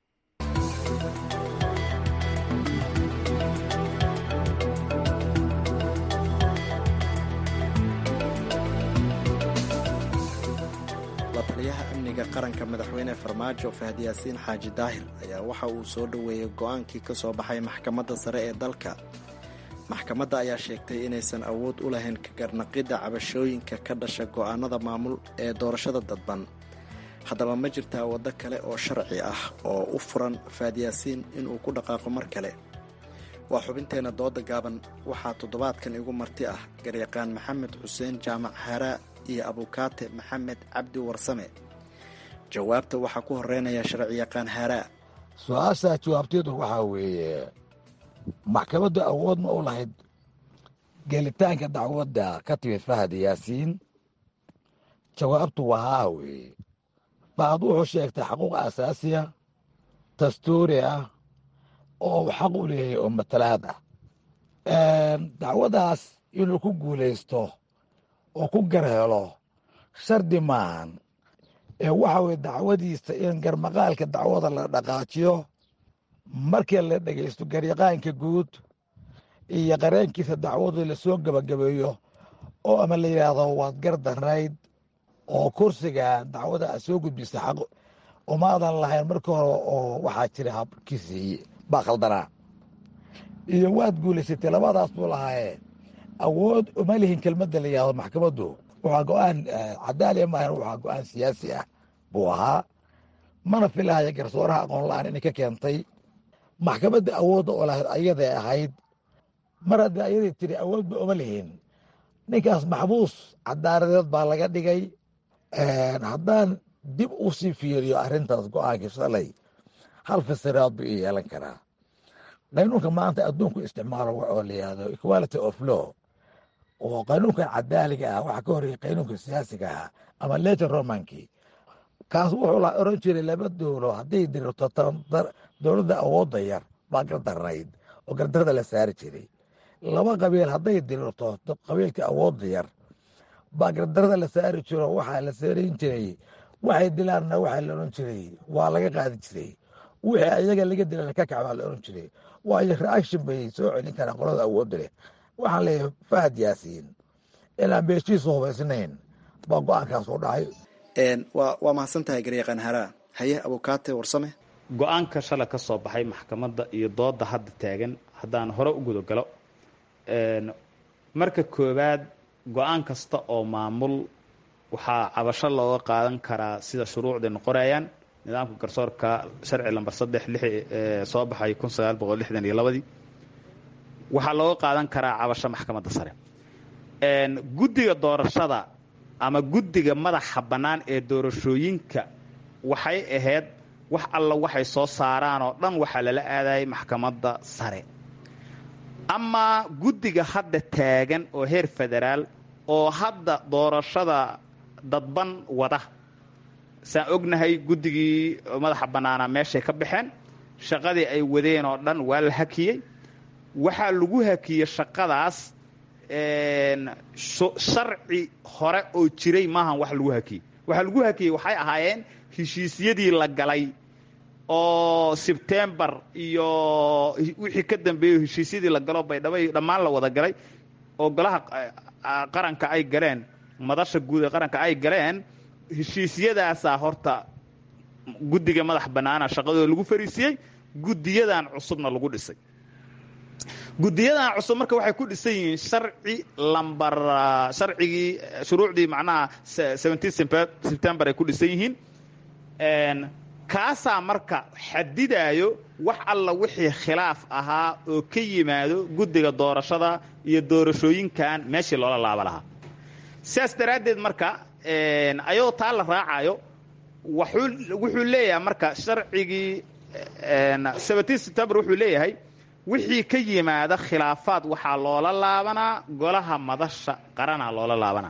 la taliyaha amniga qaranka madaxweyne farmaajo fahad yaasiin xaaji daahir ayaa waxa uu soo dhoweeyey go-aankii ka soo baxay maxkamadda sare ee dalka maxkamadda ayaa sheegtay inaysan awood u lahayn ka garnaqidda cabashooyinka ka dhasha go'aanada maamul ee doorashada dadban haddaba ma jirtaa waddo kale oo sharci ah oo u furan fahad yaasiin inuu ku dhaqaaqo mar kale waa xubinteenna dooda gaaban waxaa toddobaadkan igu marti ah garyaqaan maxamed xuseen jaamac haraa iyo abukaate maxamed cabdi warsame jawaabta waxaa ku horeynaya sharciyaqaan haraa su-aashaa jawaabteedu waxaa weeye maxkamaddu awood ma u lahayd gelitaanka dacwadda ka timid fahad yaasiin jawaabtu waa haa weeye bacd wuxuu sheegtay xaquuq asaasiya dastuuri ah oo uu xaq u leeyahay oo matalaad ah dacwaddaas inuu ku guulaysto oo ku gar helo shardi maahan ee waxa weye dacwadiisa in garmaqaalka dacwada la dhaqaajiyo markii la dhegaysto garyaqaanka guud iyo qareenkiisa dacwadu lasoo gebagabeeyo oo ama la yidhaahdo waad gar darayd oo kursiga dacwada aad soo gudbisa xaq umaadan lahayn marka hore oo waxaa jira habkiisii baa khaldanaa iyo waad guulaysatay labadaas buu lahaaye awood uma lihin kelmadda la yidhahdo maxkamaddu waxaa go-aan cadaaliya maahan waxaa go-aan siyaasi ah buu ahaa mana filahaya garsooraha aqoon la-aan inay ka keentay maxkamadda awoodda oo lahayd ayaday ahayd mar haddii ayaday tiri awoodba uma lihin ninkaas maxbuus cadaaradeed baa laga dhigay haddaan dib u sii fiiriyo arrintaas go-aankii shalay hal fasiraad buu ii yeelan karaa qaynuunka maanta adduunku isticmaalo oo la yihahdo equality of law oo qaynuunkan cadaaliga ah waxaa ka horreeyay qaynuunka siyaasiga ah ama leter romankii kaas wuxuu la oran jiray laba dowlo hadday dirto dowladda awoodda yar baa gardarnayd oo gardarada la saari jiray laba qabiil hadday dirirto qabiilka awoodda yar baa gardarada la saari jiro waxaa la saarayn jiray waxay dilaanna waxaa la odhan jiray waa laga qaadi jiray wixii ayaga laga dilan ka kac baa la odhan jiray waayo reaction bay soo celin karaan qolada awoodda leh waxaan leeyahay fahad yaasiin inaan beeshiisu hubaysnayn baa go-aankaas u dhacay waa mahadsan tahay garyaqaan haraa haye abukaate warsame go-aanka shalay ka soo baxay maxkamadda iyo dooda hadda taagan haddaan hore u gudagalo marka koowaad go-aan kasta oo maamul waxaa cabasho looga qaadan karaa sida shuruucdaynu qorayaan nidaamka garsoorka sharci lamber saddex lix soo baxay kun sagaal boqol lixdan iyo labadii waxaa looga qaadan karaa cabasho maxkamadda sare guddiga doorashada ama guddiga madaxa bannaan ee doorashooyinka waxay ahayd wax alla waxay soo saaraan oo dhan waxaa lala aadayay maxkamadda sare amaa guddiga hadda taagan oo heer federaal oo hadda doorashada dadban wada saan ognahay guddigii madaxa bannaanaa meeshay ka baxeen shaqadii ay wadeen oo dhan waa la hakiyey waxaa lagu hakiyey shaqadaas sharci hore oo jiray maahan wax lagu hakiyey waxaa lagu hakiyey waxay ahaayeen heshiisyadii la galay oo sebtembar iyo wixii ka dambeeyo heshiisyadii la galo baydhabo iyo dhammaan la wada galay oo golaha qaranka ay galeen madasha guud ee qaranka ay galeen heshiisyadaasaa horta guddiga madax bannaana shaqadooda lagu fariisiyey guddiyadan cusubna lagu dhisay guddiyadan cusub marka waxay ku dhisan yihiin sharci lambar sharcigii shuruucdii macnaha seventeen september ay ku dhisan yihiin kaasaa marka xadidaayo wax alla wixii khilaaf ahaa oo ka yimaado guddiga doorashada iyo doorashooyinkan meeshii loola laaba lahaa sidaas daraaddeed marka ayadoo taa la raacayo wuxuu leeyahay marka sharcigii seventeen september wuxuu leeyahay wixii ka yimaada khilaafaad waxaa loola laabanaa golaha madasha qaranaa loola laabanaa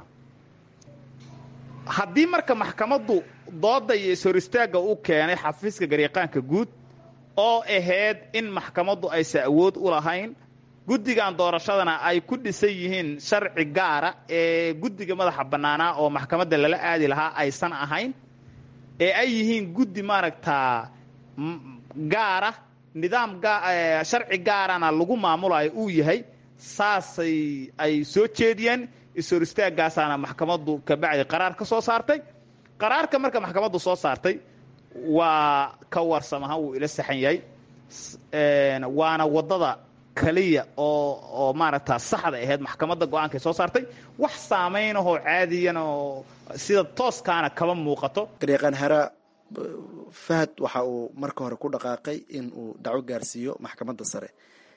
haddii marka maxkamaddu dooda iyo ishor istaagga u keenay xafiiska garyaqaanka guud oo ahayd in maxkamaddu aysan awood u lahayn guddigan doorashadana ay ku dhisan yihiin sharci gaara ee guddiga madaxa bannaanaa oo maxkamadda lala aadi lahaa aysan ahayn ee ay yihiin guddi maaragtaa gaara nidaam sharci gaarana lagu maamulayo uu yahay saasay ay soo jeediyeen ishor istaagaasaana maxkamaddu kabacdi qaraar ka soo saartay qaraarka marka maxkamaddu soo saartay waa ka warsam ahaan wuu ila saxan yahay waana waddada kaliya oo oo maaragta saxda ahayd maxkamadda go-aankay soo saartay wax saamaynahoo caadiyan oo sida tooskaana kaba muuqato garyaqaan hara fahad waxa uu marka hore ku dhaqaaqay in uu dacwo gaarsiiyo maxkamadda sare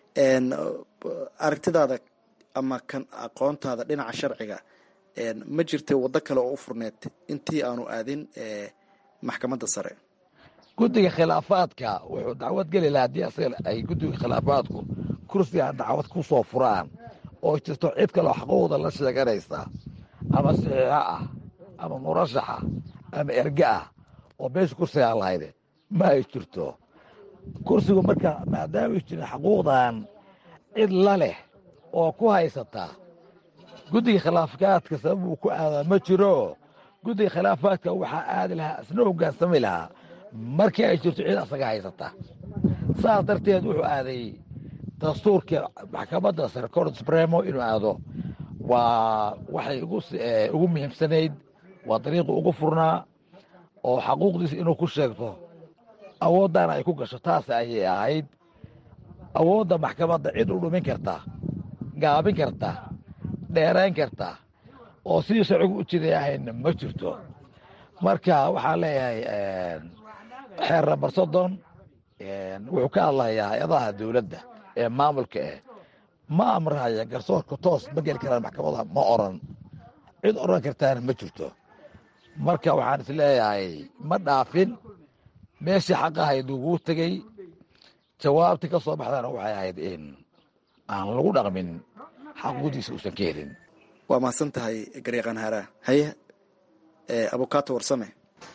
aragtidaada ama kan aqoontaada dhinaca sharciga ma jirtay waddo kale oo u furneed intii aanu aadin maxkamadda sare guddiga khilaafaadka wuxuu dacwad geli lahaa haddii asaga ay guddiga khilaafaadku kursiga dacwad ku soo furaan oo jirto cid kaloo xaquuqda la sheeganaysa ama saxiixo ah ama murashaxa ama erge ah oo meesha kursigaa lahayde ma ay jirto kursigu marka maadaamay jirin xaquuqdan cid la leh oo ku haysata guddiga khilaafaadka sababuu ku aadaa ma jiro guddiga khilaafaadka waxaa aadi lahaa isna hogaansami lahaa markii ay jirto cid asaga haysata saas darteed wuxuu aaday dastuurka maxkamadda sare cort supremo inuu aado waa waxay ugu muhiimsanayd waa dariiqi ugu furnaa oo xaquuqdiisa inuu ku sheegto awooddaana ay ku gasho taas ayay ahayd awoodda maxkamadda cid u dhumin karta gaabin karta dheerayn karta oo sidii sharcigu u jiday ahayna ma jirto marka waxaan leeyahay xeer nambar soddon wuxuu ka hadlayaa hay-adaha dowladda ee maamulka eh ma amraya garsoorka toos ma geli karaan maxkamada ma oran cid oran kartaana ma jirto marka waxaan is leeyahay ma dhaafin meeshii xaqahayd uguu tegey jawaabtii ka soo baxdana waxay ahayd in aan lagu dhaqmin xaquuqdiisa uusan ka helin waa mahadsan tahay garyaqaan haaraa haye abukato warsame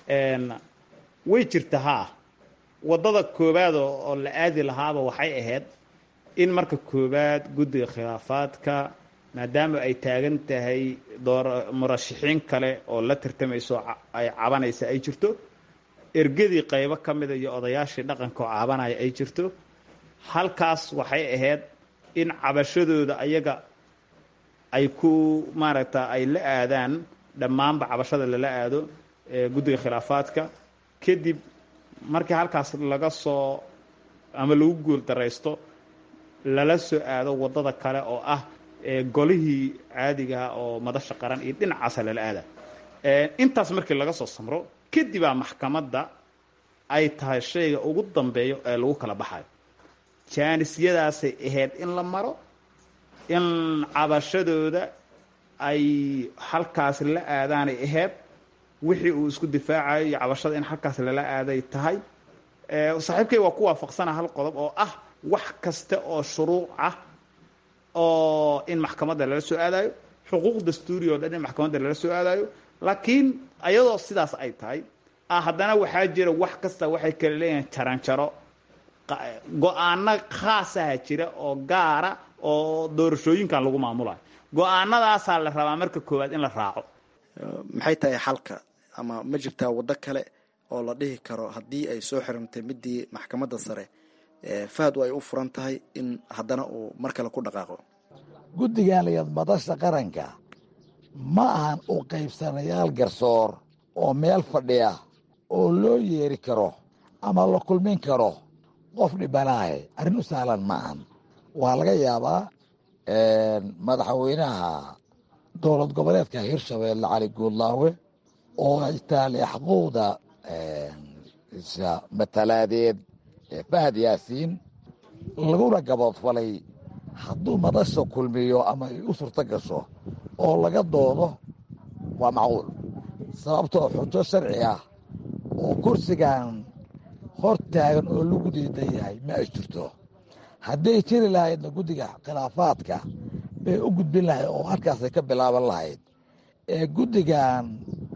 way jirta haa waddada koowaad oo la aadi lahaaba waxay ahayd in marka koowaad guddiga khilaafaadka maadaama ay taagan tahay door murashaxiin kale oo la tartamayso ay cabanaysa ay jirto ergadii qaybo ka mida iyo odayaashii dhaqanka oo cabanaya ay jirto halkaas waxay ahayd in cabashadooda ayaga ay ku maaragta ay la aadaan dhammaanba cabashada lala aado guddiga khilaafaadka kadib markii halkaas laga soo ama lagu guul daraysto lala soo aado waddada kale oo ah golihii caadigaha oo madasha qaran iyo dhinacaasa lala aada intaas markii laga soo samro kadibaa maxkamadda ay tahay shayga ugu dambeeyo ee lagu kala baxayo jaanisyadaasay ahayd in la maro in cabashadooda ay halkaas la aadaanay ahayd wixii uu isku difaacayo iyo cabashada in halkaas lala aaday tahay saaxiibkay waa ku waafaqsana hal qodob oo ah wax kasta oo shuruuc ah oo in maxkamadda lala soo aadayo xuquuq dastuuri oo dhan in maxkamadda lala soo aadayo laakiin ayadoo sidaas ay tahay haddana waxaa jira wax kasta waxay kala leeyihiin jaranjaro go-aano khaasaha jira oo gaara oo doorashooyinkan lagu maamulayo go-aanadaasaa la rabaa marka koowaad in la raaco maxay tahay xalka ama ma jirtaa waddo kale oo la dhihi karo haddii ay soo xirantay midii maxkamadda sare fahad ay u furan tahay in haddana uu mar kale ku dhaqaaqo guddigan layaad madasha qaranka ma ahan u qaybsanayaal garsoor oo meel fadhiya oo loo yeeri karo ama la kulmin karo qof dhibanaahe arrin u sahlan ma ahan waa laga yaabaa madaxweynaha dowlad goboleedka hirshabeelle cali guudlaawe oo itaale xaquuqda matalaadeed fahad yaasiin laguna gaboodfalay hadduu madasha kulmiyo ama ay u surto gasho oo laga doodo waa macquul sababtoo xujo sharci ah oo kursigan hor taagan oo lagu diidan yahay ma ay jirto hadday jiri lahaydna guddiga khilaafaadka bay u gudbin lahayd oo halkaasay ka bilaaban lahayd ee guddigan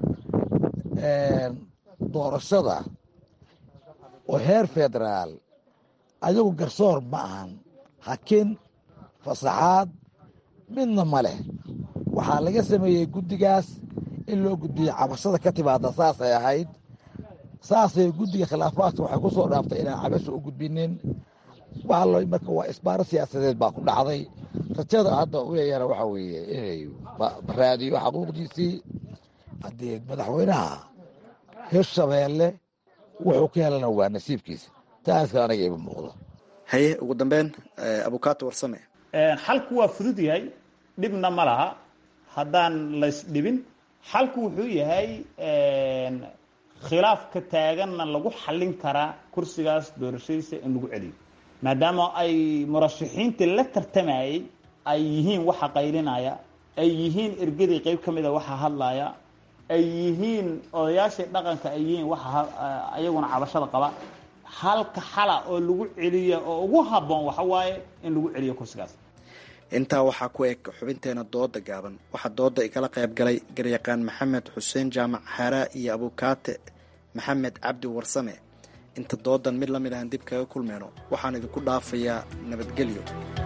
doorashada oo heer federaal ayagu garsoor ma ahan hakin fasaxaad midna ma leh waxaa laga sameeyey guddigaas in loo gudbiyo cabashada ka timaada saasay ahayd saasay guddiga khilaafaadka waxay ku soo dhaaftay inaan cabasha u gudbinin waxaa marka waa isbaaro siyaasadeed baa ku dhacday rajada hadda u leeyahana waxaa weeye inay raadiyo xaquuqdiisii haddii madaxweynaha hirshabeelle wuxuu ka helana waa nasiibkiisa taaska aniga ima muuqdo haye ugu dambeyn abukaato warsame xalku waa fudud yahay dhibna ma laha haddaan laysdhibin xalku wuxuu yahay khilaafka taaganna lagu xallin karaa kursigaas doorashadiisa in lagu celiyo maadaama ay murashaxiintii la tartamayay ay yihiin waxa qaylinaya ay yihiin ergadii qeyb ka mida waxa hadlaya ay yihiin odayaashii dhaqanka ay yihiin waxa ayaguna cabashada qaba halka xala oo lagu celiya oo ugu habboon waxa waaye in lagu celiyo kursigaas intaa waxaa ku eg xubinteena dooda gaaban waxaa dooda igala qayb galay garyaqaan maxamed xuseen jaamac xaaraa iyo abukaate maxamed cabdi warsame inta doodan mid la mid ahan dib kaga kulmeyno waxaan idinku dhaafayaa nabadgelyo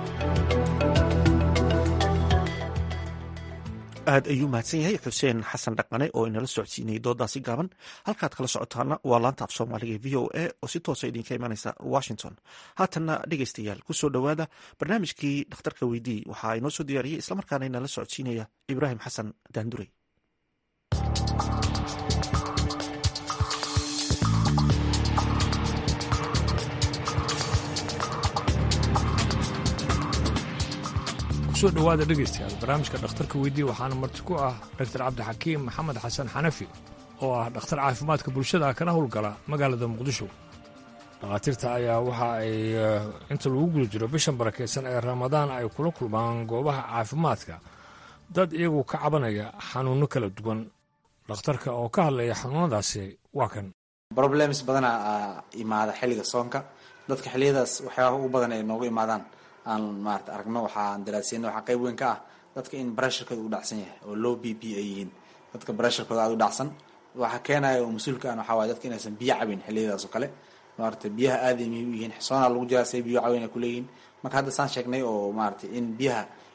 aad ayuu mahadsan yahay xuseen xasan dhaqane oo inala socodsiinayay doodaasi gaaban halkaad kala socotaana waa laanta af soomaaliga v o a oo si toosa idinka imanaysa washington haatanna dhegeystayaal kusoo dhowaada barnaamijkii dhakhtarka weydii waxaa inoo soo diyaariyey islamarkaana inala socodsiinaya ibraahim xasan daandurey kusoo dhowaada dhegaystayaal barnaamijka dhakhtarka weydii waxaana marti ku ah doctor cabdixakiim maxamed xasan xanafi oo ah dhakhtar caafimaadka bulshada kana howlgala magaalada muqdisho dhakhaatiirta ayaa waxa ay inta lagu guda jiro bishan barakaysan ee ramadaan ay kula kulmaan goobaha caafimaadka dad iyagu ka cabanaya xanuunno kala duwan dhakhtarka oo ka hadlaya xanuunadaasi waa kan problems badana imaada xilliga soonka dadka xilliyadaas waxyaabaha ugu badan ay noogu imaadaan aan maarata aragno waxaan daraasiyeyna waxaa qayb weyn ka ah dadka in pressurekooda u dhacsan yahay oo low b p ay yihiin dadka pressurekooda aada u dhacsan waxaa keenaya oo mas-uulka an waxaa waye dadka inaysan biyo cabin xilliyadaas oo kale maarata biyaha aaday muhiim u yihiin soonaa lagu jiraa say biyo caweyn ay kuleeyihiin marka hadda saan sheegnay oo maarata in biyaha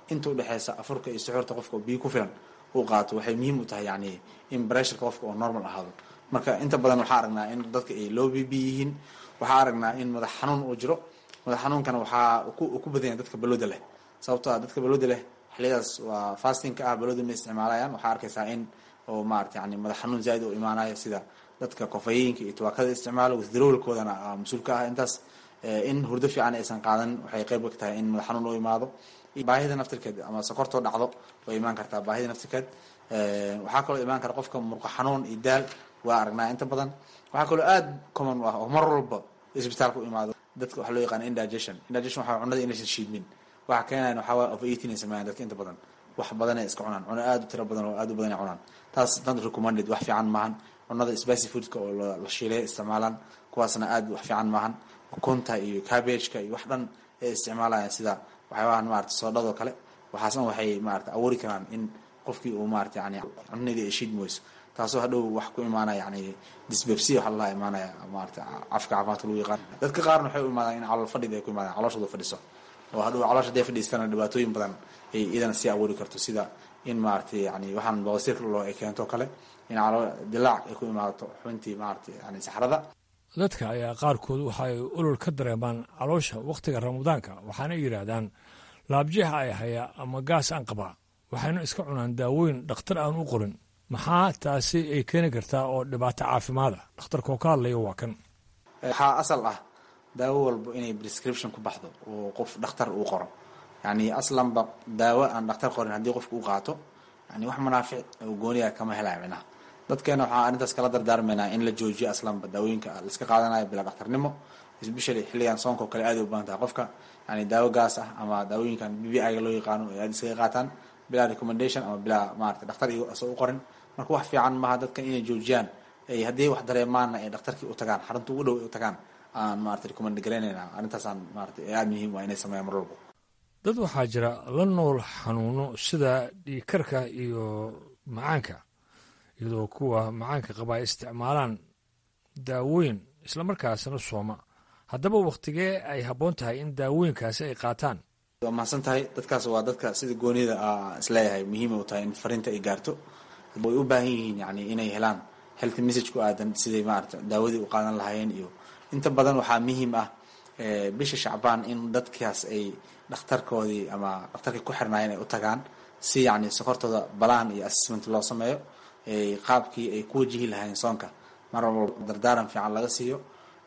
inta udhexeysa afurka iyo suxuurta qofka oo biyo ku filan uu qaato waxay muhiim u tahay yani in bressurka qofka oo normal ahaado marka inta badan waxaa aragnaa in dadka ay low b b yihiin waxaa aragnaa in madax xanuun uu jiro madax xanuunkana waxaa ku badan yahay dadka balooda leh sababtoo ah dadka balooda leh xiliyadaas waa fastingka ah balooda ma isticmaalayaan waxaa arkaysaa in oo maarata yani madax xanuun zaaid u imaanayo sida dadka kofayinka iyo tubaakada isticmaalo withdrawalkoodana mas-uul ka ah intaas in hurdo fiican aysan qaadan waxay qayb ka tahay in madax xanuun u imaado baahida naftirkeed ama sokortoo dhacdo way imaan kartaa baahida naftirkeed waxaa kaloo imaan kara qofka murqo xanuun iyo daal waa aragnaa inta badan waxaa kaloo aad common u ah oo mar walba isbitaalka u imaado dadka waxaa loo yaqaana indigestion indigestion waxaa cunada inaysan shiidmin waxa keenayan waxaa waa over eating ay sameeyaan dadka inta badan wax badan ay iska cunaan cuno aad u tiro badan oo aad u badan ay cunaan taas not recommended wax fiican maahan cunada spicy foodka oo la shiilay isticmaalaan kuwaasna aad wax fiican maahan ukunta iyo cabbageka iyo wax dhan ay isticmaalayaan sida waxyaabahan maarata soodhadoo kale waxaasna waxay maarata abuuri karaan in qofkii uu maarata yani cunadii ay shiid mooyso taasoo hadhow wax ku imaanaya yani disbebsia waxa lalaha imaanaya maarata cafka caafimaadka lagu yaqaan dadka qaarna waxay u imaadaan in calool fadhida ay ku imaadaan calooshooda fadhiso oo hadhow caloosha haday fadhiistana dhibaatooyin badan ay iyadana sii abuuri karto sida in maarata yani waxaan bawasiirka loo ay keento kale in caloo dilaac ay ku imaato xubintii maarata yani saxrada dadka ayaa qaarkood waxaay olol ka dareemaan caloosha wakhtiga ramadaanka waxaana yidhaahdaan laabjeexa ay hayaa ama gaas aan qabaa waxayna iska cunaan daawooyin dhakhtar aan u qorin maxaa taasi ay keeni kartaa oo dhibaato caafimaada dhakhtarkoo ka hadlaya waa kan waxaa asal ah daawo walba inay prescription ku baxdo oo qof dhakhtar uu qoro yani aslanba daawo aan dhakhtar qorin haddii qofka u qaato yani wax manaafic oo gooniya kama helaya minaha dadkeena waxaa arrintaas kala dardaarmaynaa in la joojiyo aslanba daawooyinka laiska qaadanayo bilaa dhakhtarnimo especially xilligan soonka oo kale aad u badan tahay qofka yani daawo gaas ah ama daawooyinkan b b i-ga loo yaqaano ay aad iskaga qaataan bilaa recommendation ama bilaa maarata dhakhtar iyo asoo u qorin marka wax fiican maaha dadkan inay joojiyaan ay haddii wax dareemaanna ay dhakhtarkii u tagaan xarunta ugu dhow u tagaan aan maarata recommend garaynayna arrintaasaan maarata aada muhiim waa inay sameeyaan mar walbo dad waxaa jira la nool xanuuno sida dhiigkarka iyo macaanka iyadoo kuwa macaanka qaba ay isticmaalaan daawooyin islamarkaasna sooma haddaba wakhtigee ay habboon tahay in daawooyinkaasi ay qaataan waa mahadsan tahay dadkaas waa dadka sida goonida isleeyahay muhiima u tahay in fariinta ay gaarto way u baahan yihiin yani inay helaan health message ku aadan siday maarata daawadii u qaadan lahaayeen iyo inta badan waxaa muhiim ah bisha shacbaan in dadkaas ay dhakhtarkoodii ama dhakhtarkii ku xirnaayeen ay u tagaan si yani sokortooda balaan iyo assessment loo sameeyo qaabkii ay ku wajihi lahaayeen soonka mar walba dardaaran fiican laga siiyo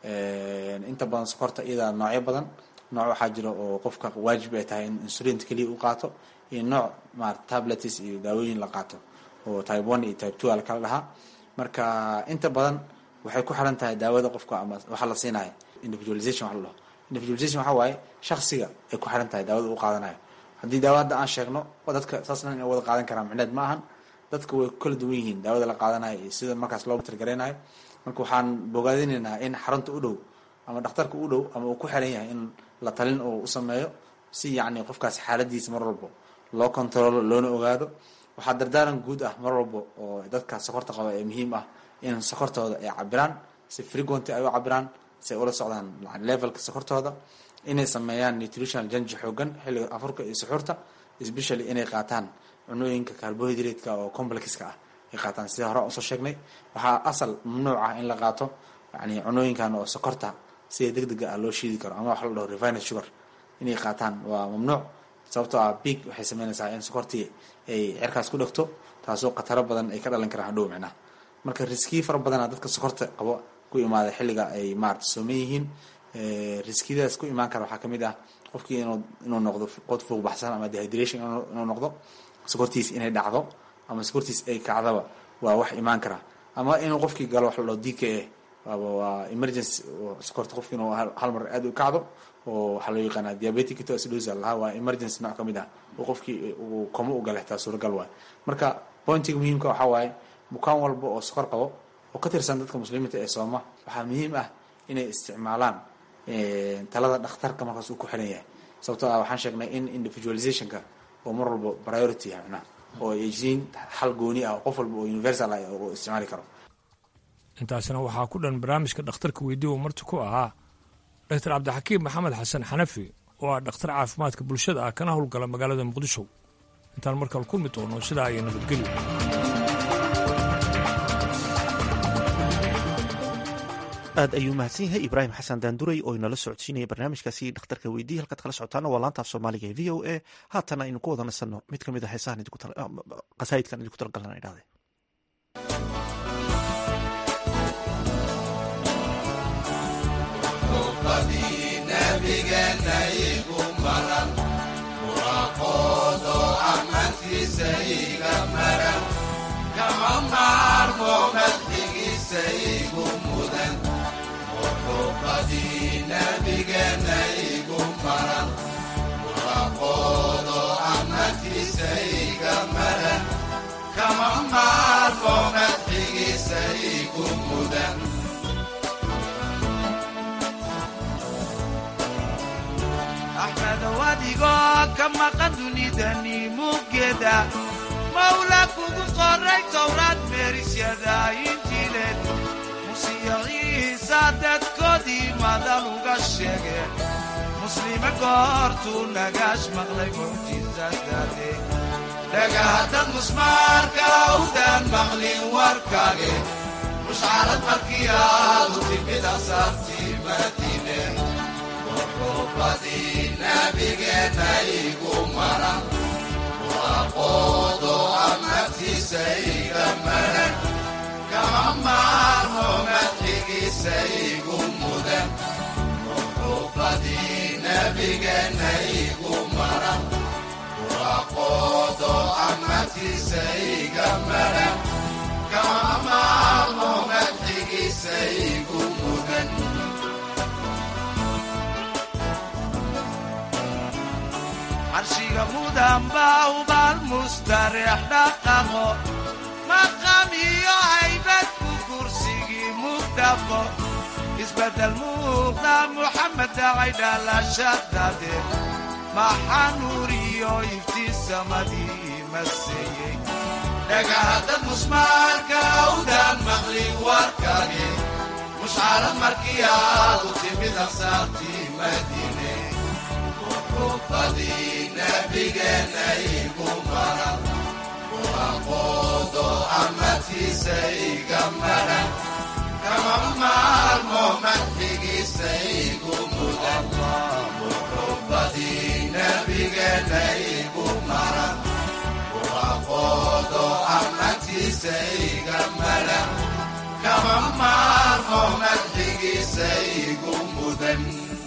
inta badan sokorta iyada noocyo badan nooc waxaa jira oo qofka waajib ay tahay in insulinta keliya u qaato iyo nooc maarata tablets iyo daawooyin la qaato oo type one iyo type two a lakala dhahaa marka inta badan waxay ku xiran tahay daawada qofka ama waxa la siinayo individualization waxa la dhaho individualization waxa waaye shaksiga ay ku xiran tahay daawada u qaadanayo haddii daawa hadda aan sheegno dadka saas dhan inay wada qaadan karaan micneed ma ahan dadka way kala duwan yihiin daawada la qaadanayo iyo sida markaas loo tirgaraynayo marka waxaan bogaadinaynaa in xarunta u dhow ama dhakhtarka u dhow ama uu ku xiran yahay in la talin uu u sameeyo si yacni qofkaas xaaladiisa mar walbo loo controlo loona ogaado waxaa dardaaran guud ah mar walbo oo dadka sokorta qaba ee muhiim ah in sokortooda ay cabiraan si frequenty ay u cabiraan si ay ula socdaan levelka sokortooda inay sameeyaan nutritional janji xoogan xilliga afurka iyo suxuurta especially inay qaataan cunooyinka carbohydrate-ka oo complexka ah ay qaataan sida hore usoo sheegnay waxaa asal mamnuuc ah in la qaato yani cunooyinkan oo sokorta sida deg dega ah loo shiidi karo ama wax la dhaho refined sugar inay qaataan waa mamnuuc sababtoo ah big waxay sameynaysaa in sokortii ay cerkaas ku dhegto taasoo khataro badan ay ka dhalan karaan hadhow micnaha marka riskiyi fara badana dadka sokorta qabo ku imaada xilliga ay maarata sooman yihiin riskiyadaas ku imaan kara waxaa kamid ah qofkii inuu inuu noqdo qod fuuq baxsan ama dehydration inuu noqdo sokortiis inay dhacdo ama sokortiis ay kacdaba waa wax imaan kara ama inuu qofkii galo wax la dhaho d k a waa emergency sokorta qofki inuu hal mar aad u kacdo oo waxaa loo yaqaanaa diabetic ketoacidosis lahaa waa emergency nooc ka mid ah oo qofkii uu komo u gala xitaa suuragal waayo marka pointiga muhiimka waxaa waaye bukaan walba oo sokor qabo oo ka tirsan dadka muslimiinta ee sooma waxaa muhiim ah inay isticmaalaan talada dhakhtarka markaas uu ku xiran yahay sababtoo ah waxaan sheegnay in individualizationka oo mar walba priority yahay macnaha oo ay jirin xal gooni ah oo qof walba oo universal ah oo isticmaali karo intaasna waxaa ku dhan barnaamijka dhakhtarka weydii uu marti ku ahaa doctor cabdixakiim maxamed xasan xanafi oo ah dhakhtar caafimaadka bulshada ah kana howlgala magaalada muqdisho intaan markale kulmi doono sidaa iyo nabadgelyo aad ayuu mahadsan yahay ibraahim xasan daanduray oo inala socodsiinaya barnaamijkaasi dhakhtarka weydiiya halkaad kala socotaana waa laanta af soomaaliga ee v o a haatana aynu ku wada nasanno mid ka mid a heesahan qasaa'idkan idinku talagalana idhahde nabigeena igu maran muraqoodo amantiisa iga maran kama maarmo madxigiisa igu mudan muxubadii nabigeena igu maran muraqoodo amantiisa iga maran kama maarmo madxigiisa igu mudan axmedow adigoo ka maqan dunidani muggeeda mawla kugu qoray towraad meerisyada injiileed musiyo ciisa dadkoodii madal uga sheege muslime goortuu nagaash maqlay mucjizadaade dhagaadad musmaarka awdaan maqlin warkaage mushcarad markii aadu timid asaartii madiine muxubadii nabigeena igu maran muraqoodo amartiisa iga maran kama maarmo madxigiisa igu mudan muxubadii nabigeena igu maran muraqoodo amartiisa iga maran kama maarmo madxigiisa igu mudan carshiga mudan baa ubaal mustareex dhaqaqo maqam iyo haybad ku kursigii mugdhaqo isbeddel muuqda muxamed dacay dhalashadade maxaa nuur iyo iftiin samadii maseeyey dhagaadad musmaarka awdaan maqlin warkage mushcarad markii aadu timid asaartii madiine muxubadii nabigeena igu maran muraqoodo amartiisa iga maran kama maarmo madxigiisa igu mudan muxubadii nabigeena igu maran muraqoodo amartiisa iga maran kama maarmo madxigiisa igu mudan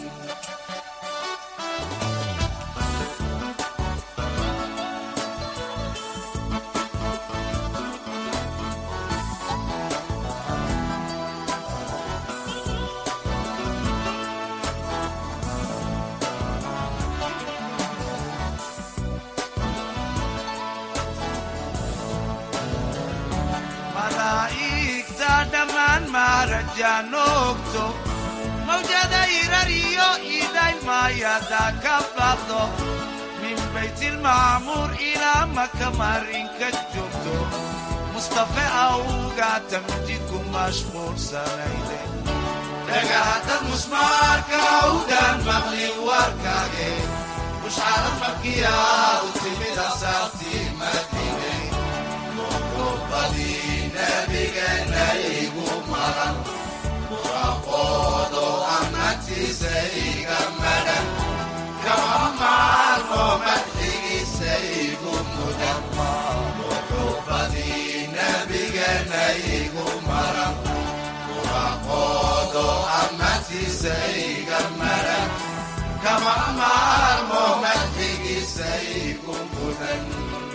malaa'igta dhammaan maarajaanoogto mawjada irar iyo iday maayada ka baqdo min baytilmacmuur ilaa maka marinka joogto mustafe awgaata mijidku mashquulsanayde dhagaadad musmaarka awdaan maqlin warkage mushcarad markii aadu timid asaartii madiine muxubadii nabigeena igu maran muraqoodo amartiisa iga maran kama maarmo madxigiisa igu mudan muxubadii nabigeena igu maran muraqoodo amartiisa iga maran kama maarmo madxigiisa igu mudan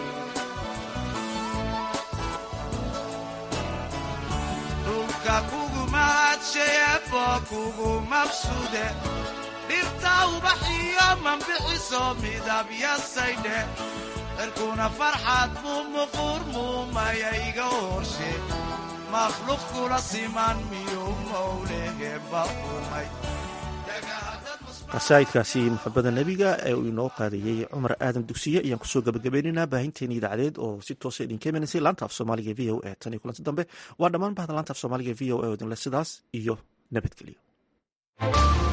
dhulka kugu mahadsheebo kugu mabsude dhirta ubaxiyo mambixiso midabyasaydhe cirkuna farxad muu muquur muumaya iga horshe makhluuq kula siman miyuu mowleheba umay qasaa'idkaasi muxabada nebiga ee uu inoo qaadayey cumar aadan dugsiye ayaan kusoo gabagabaynaynaa baahinteeni idaacadeed oo si toosa idinka imaneysay laanta af soomaaliga v o e tan iyo kulanti dambe waa dhammaan bahda laanta af soomaaliga v o e oo idinle sidaas iyo nabadgelyo